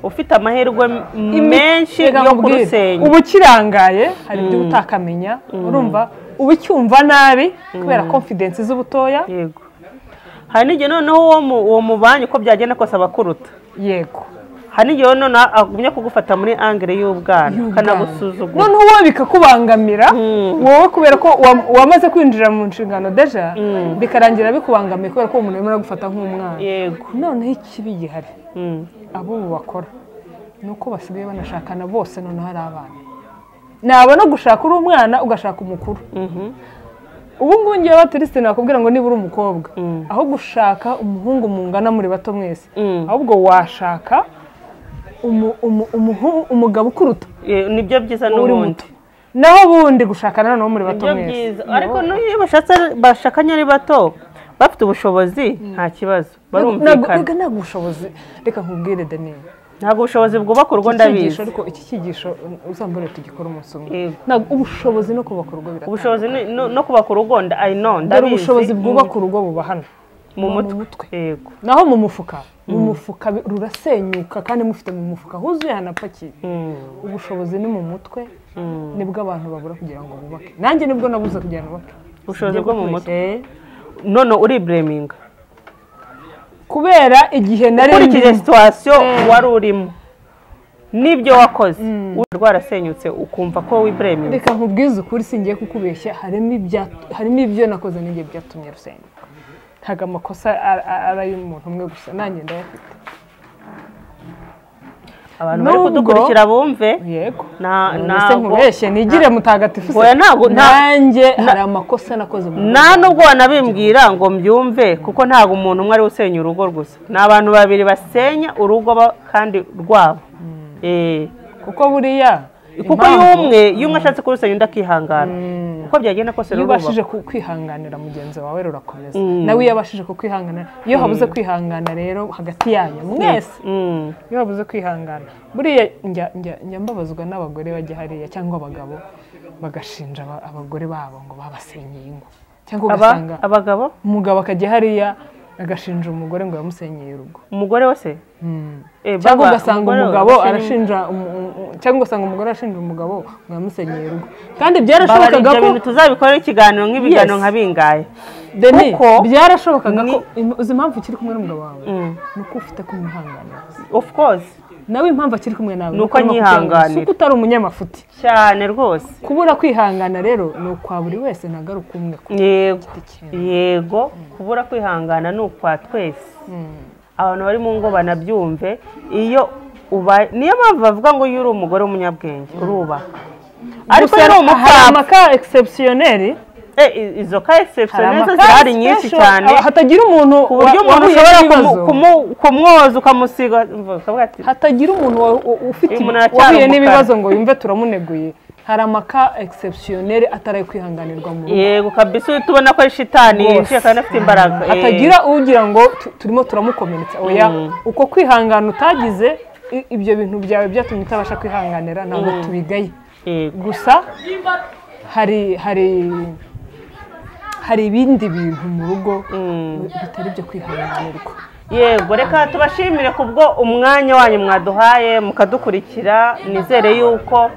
ufite amahirwe m- menshi Reka yo nkubwire, kurusenya uba ukirangaye hari ibyo uba utakamenya urumva uba ucyumva nabi kubera konfidensi z'ubutoya yego hari n'igihe noneho uwo mu- uwo mubanye uko byagenda kose aba akuruta yego hari n'igihe noneho agumya kugufata muri angire y'ubwana kanagusuzugura noneho wowe bikakubangamira wowe kubera ko wa- wamaze kwinjira mu nshingano deja bikarangira bikubangamiye kubera ko uwo muntu arimo aragufata nk'umwana yego noneho ikibi gihari Mm, ab'ubu bakora ni uko basigaye banashakana bose noneho ari abana naba no gushaka uri umwana ugashaka umukuru mhm, ubu ngubu ngewe baturisite nakubwira ngo niba uri umukobwa Mm. aho gushaka umuhungu mungana muri bato mwese Mm. ahubwo washaka umu- umu- umuhu- umugabo ukuruta ye- nibyo byiza uri n'ubundi muto naho ubundi gushakana noneho muri bato nibyo mwese byiza ariko n'iyo bashatse bashakanye ari bato bafite ubushobozi nta kibazo barumvikana ntabwo ntabwo ubushobozi reka nkubwire daniyeli ntabwo ubushobozi bwubaka urugo ndabizi ariko iki cyigisho uzambare tugikora umunsi umwe Yego. ntabwo ubushobozi no kubaka urugo biratandukanye ubushobozi ni- no no kubaka urugo nda- I know, dore ndabizi ubushobozi bwubaka urugo buba hano mu buba mu mutwe mutwe. yego naho mu mufuka mu mufuka bi- rurasenyuka kandi mufite mu mufuka huzuye hanapakiye Mm, ubushobozi ni mu mutwe mm. nibwo abantu babura kugira ngo bubake nanjye nibwo nabuze kugira ngo bubake ubushobozi Ngiye bwo mu gutwika. mutwe none uribureminga kubera igihe nari ukurikije ndimo. situwasiyo wari urimo n'ibyo wakoze uruhu rwarasenyutse ukumva ko wibureminga reka nkubwize ukuri singiye kukubeshya harimo ibya- harimo ibyo nakoze n'igihe byatumye rusenyuka ntabwo amakosa ari ari ay'umuntu umwe gusa nanjye ndayafite abantu bari nubwo- kudukurikira bumve yego Na- none se ntabwo- nkubeshye nigire mutagatifu se Oya, ntabwo- nta- nanjye hari amakosa nakoze mu nta nubwo wanabimbwira ngo mbyumve kuko ntabwo umuntu umwe ari we usenya urugo gusa ni abantu babiri basenya urugo ba- kandi rwabo Eh, kuko buriya kuko impamvu y'umwe y'umwe ashatse kurusenya undi akihangana uko byagenda kose iyo rurubaka ubashije ku- kwihanganira mugenzi wawe rurakomeza Mm. nawe iyo abashije kukwihanganira iyo habuze kwihangana rero hagati yanyu mwese Mm, iyo babuze kwihangana buriya njya- njya- njya mbabazwa n'abagore bajya hariya cyangwa abagabo bagashinja aba- abagore babo ngo babasenyeye ingo cyangwa aba ugasanga abagabo umugabo akajya hariya agashinja umugore ngo yamusenyeye urugo umugore we se Eh, cyangwa baba, ugasanga umugore we umugabo asenya- arashinja umu- umu- cyangwa ugasanga umugore arashinja umugabo ngo yamusenyeye urugo kandi Baba ari byarashobokaga ibyo ko bintu tuzabikorera ikiganiro nk'ibiganiro Yes. nka bingahe Deni Kuko- byarashobokaga ko Ni- im- uzi impamvu ukiri kumwe n'umugabo wawe Mm. ni uko ufite kumwihanganira of course nawe impamvu akiri kumwe nawe Ni uko arimo anyihanganira. kubyanga. Si uko utari umunyamafuti cyane rwose kubura kwihangana rero ni ukwa buri wese ntabwo ari ukumwe ku yego giti cye yego kubura kwihangana ni ukwa twese abantu bari mu ngo banabyumve iyo ubaye niyo mpamvu bavuga ngo iyo uri umugore w'umunyabwenge urubaka ariko Gusa iyo uri hari umupfapfa amaka egisepusiyoneri eh, i- izo ka egisepusiyoni zo zirahari nyinshi cyane hatagira umuntu ku buryo wa- umuntu wahuye ushobora kumu- n'ibibazo. kumu- kumwoza ukamusiga ukavuga ati hatagira umuntu wa- u- ufite Uyu muntu aracyari wahuye umukara. n'ibibazo ngo yumve turamuneguye hari amaka egisepusiyoneri atari ayo kwihanganirwa mu rugo yego kabisa uhita ubona ko ari shitani Rwose. yinjiye kandi afite imbaraga eh, hatagira ugira ngo tu- turimo turamukomeretsa oya uko kwihangana utagize i- ibyo bintu byawe byatumye utabasha kwihanganira ntabwo tubigaye yego gusa hari hari hari ibindi bintu mu rugo bitari ibyo kwihanganirwa yego reka tubashimire kubwo umwanya wanyu mwaduhaye mukadukurikira nizere yuko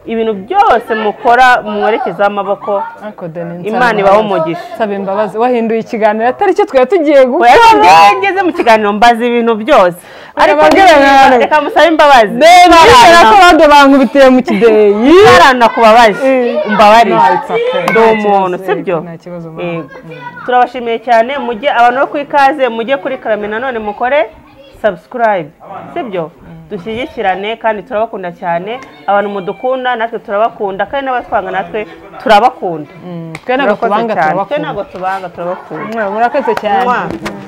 ibintu byose mukora mwerekezaho amaboko Ariko Deni, nsaba imbabazi. Imana ibahe umugisha. nsaba imbabazi wahinduye ikiganiro atari cyo twari tugiye gukora Oya, ngeze mu kiganiro mbaza ibintu byose ariko Mbabazi ngewe ibintu. reka musabe imbabazi bizera ko abandi bankubitiye mu kideyi baranakubabaje No, umbabarire it's okay. ndi Nta umuntu kibazo, sibyo nta kibazo, mama. Yego. turabashimiye cyane mujye abantu bo ku ikaze mujye kuri karame nanone mukore sabusikarayibe sibyo dushyigikirane kandi turabakunda cyane abantu mudukunda natwe turabakunda kandi n'abatwanga natwe turabakunda twe ntabwo Murakoze tubanga cyane. twe turabakunda ntabwo tubanga turabakunda murakoze cyane Mwah.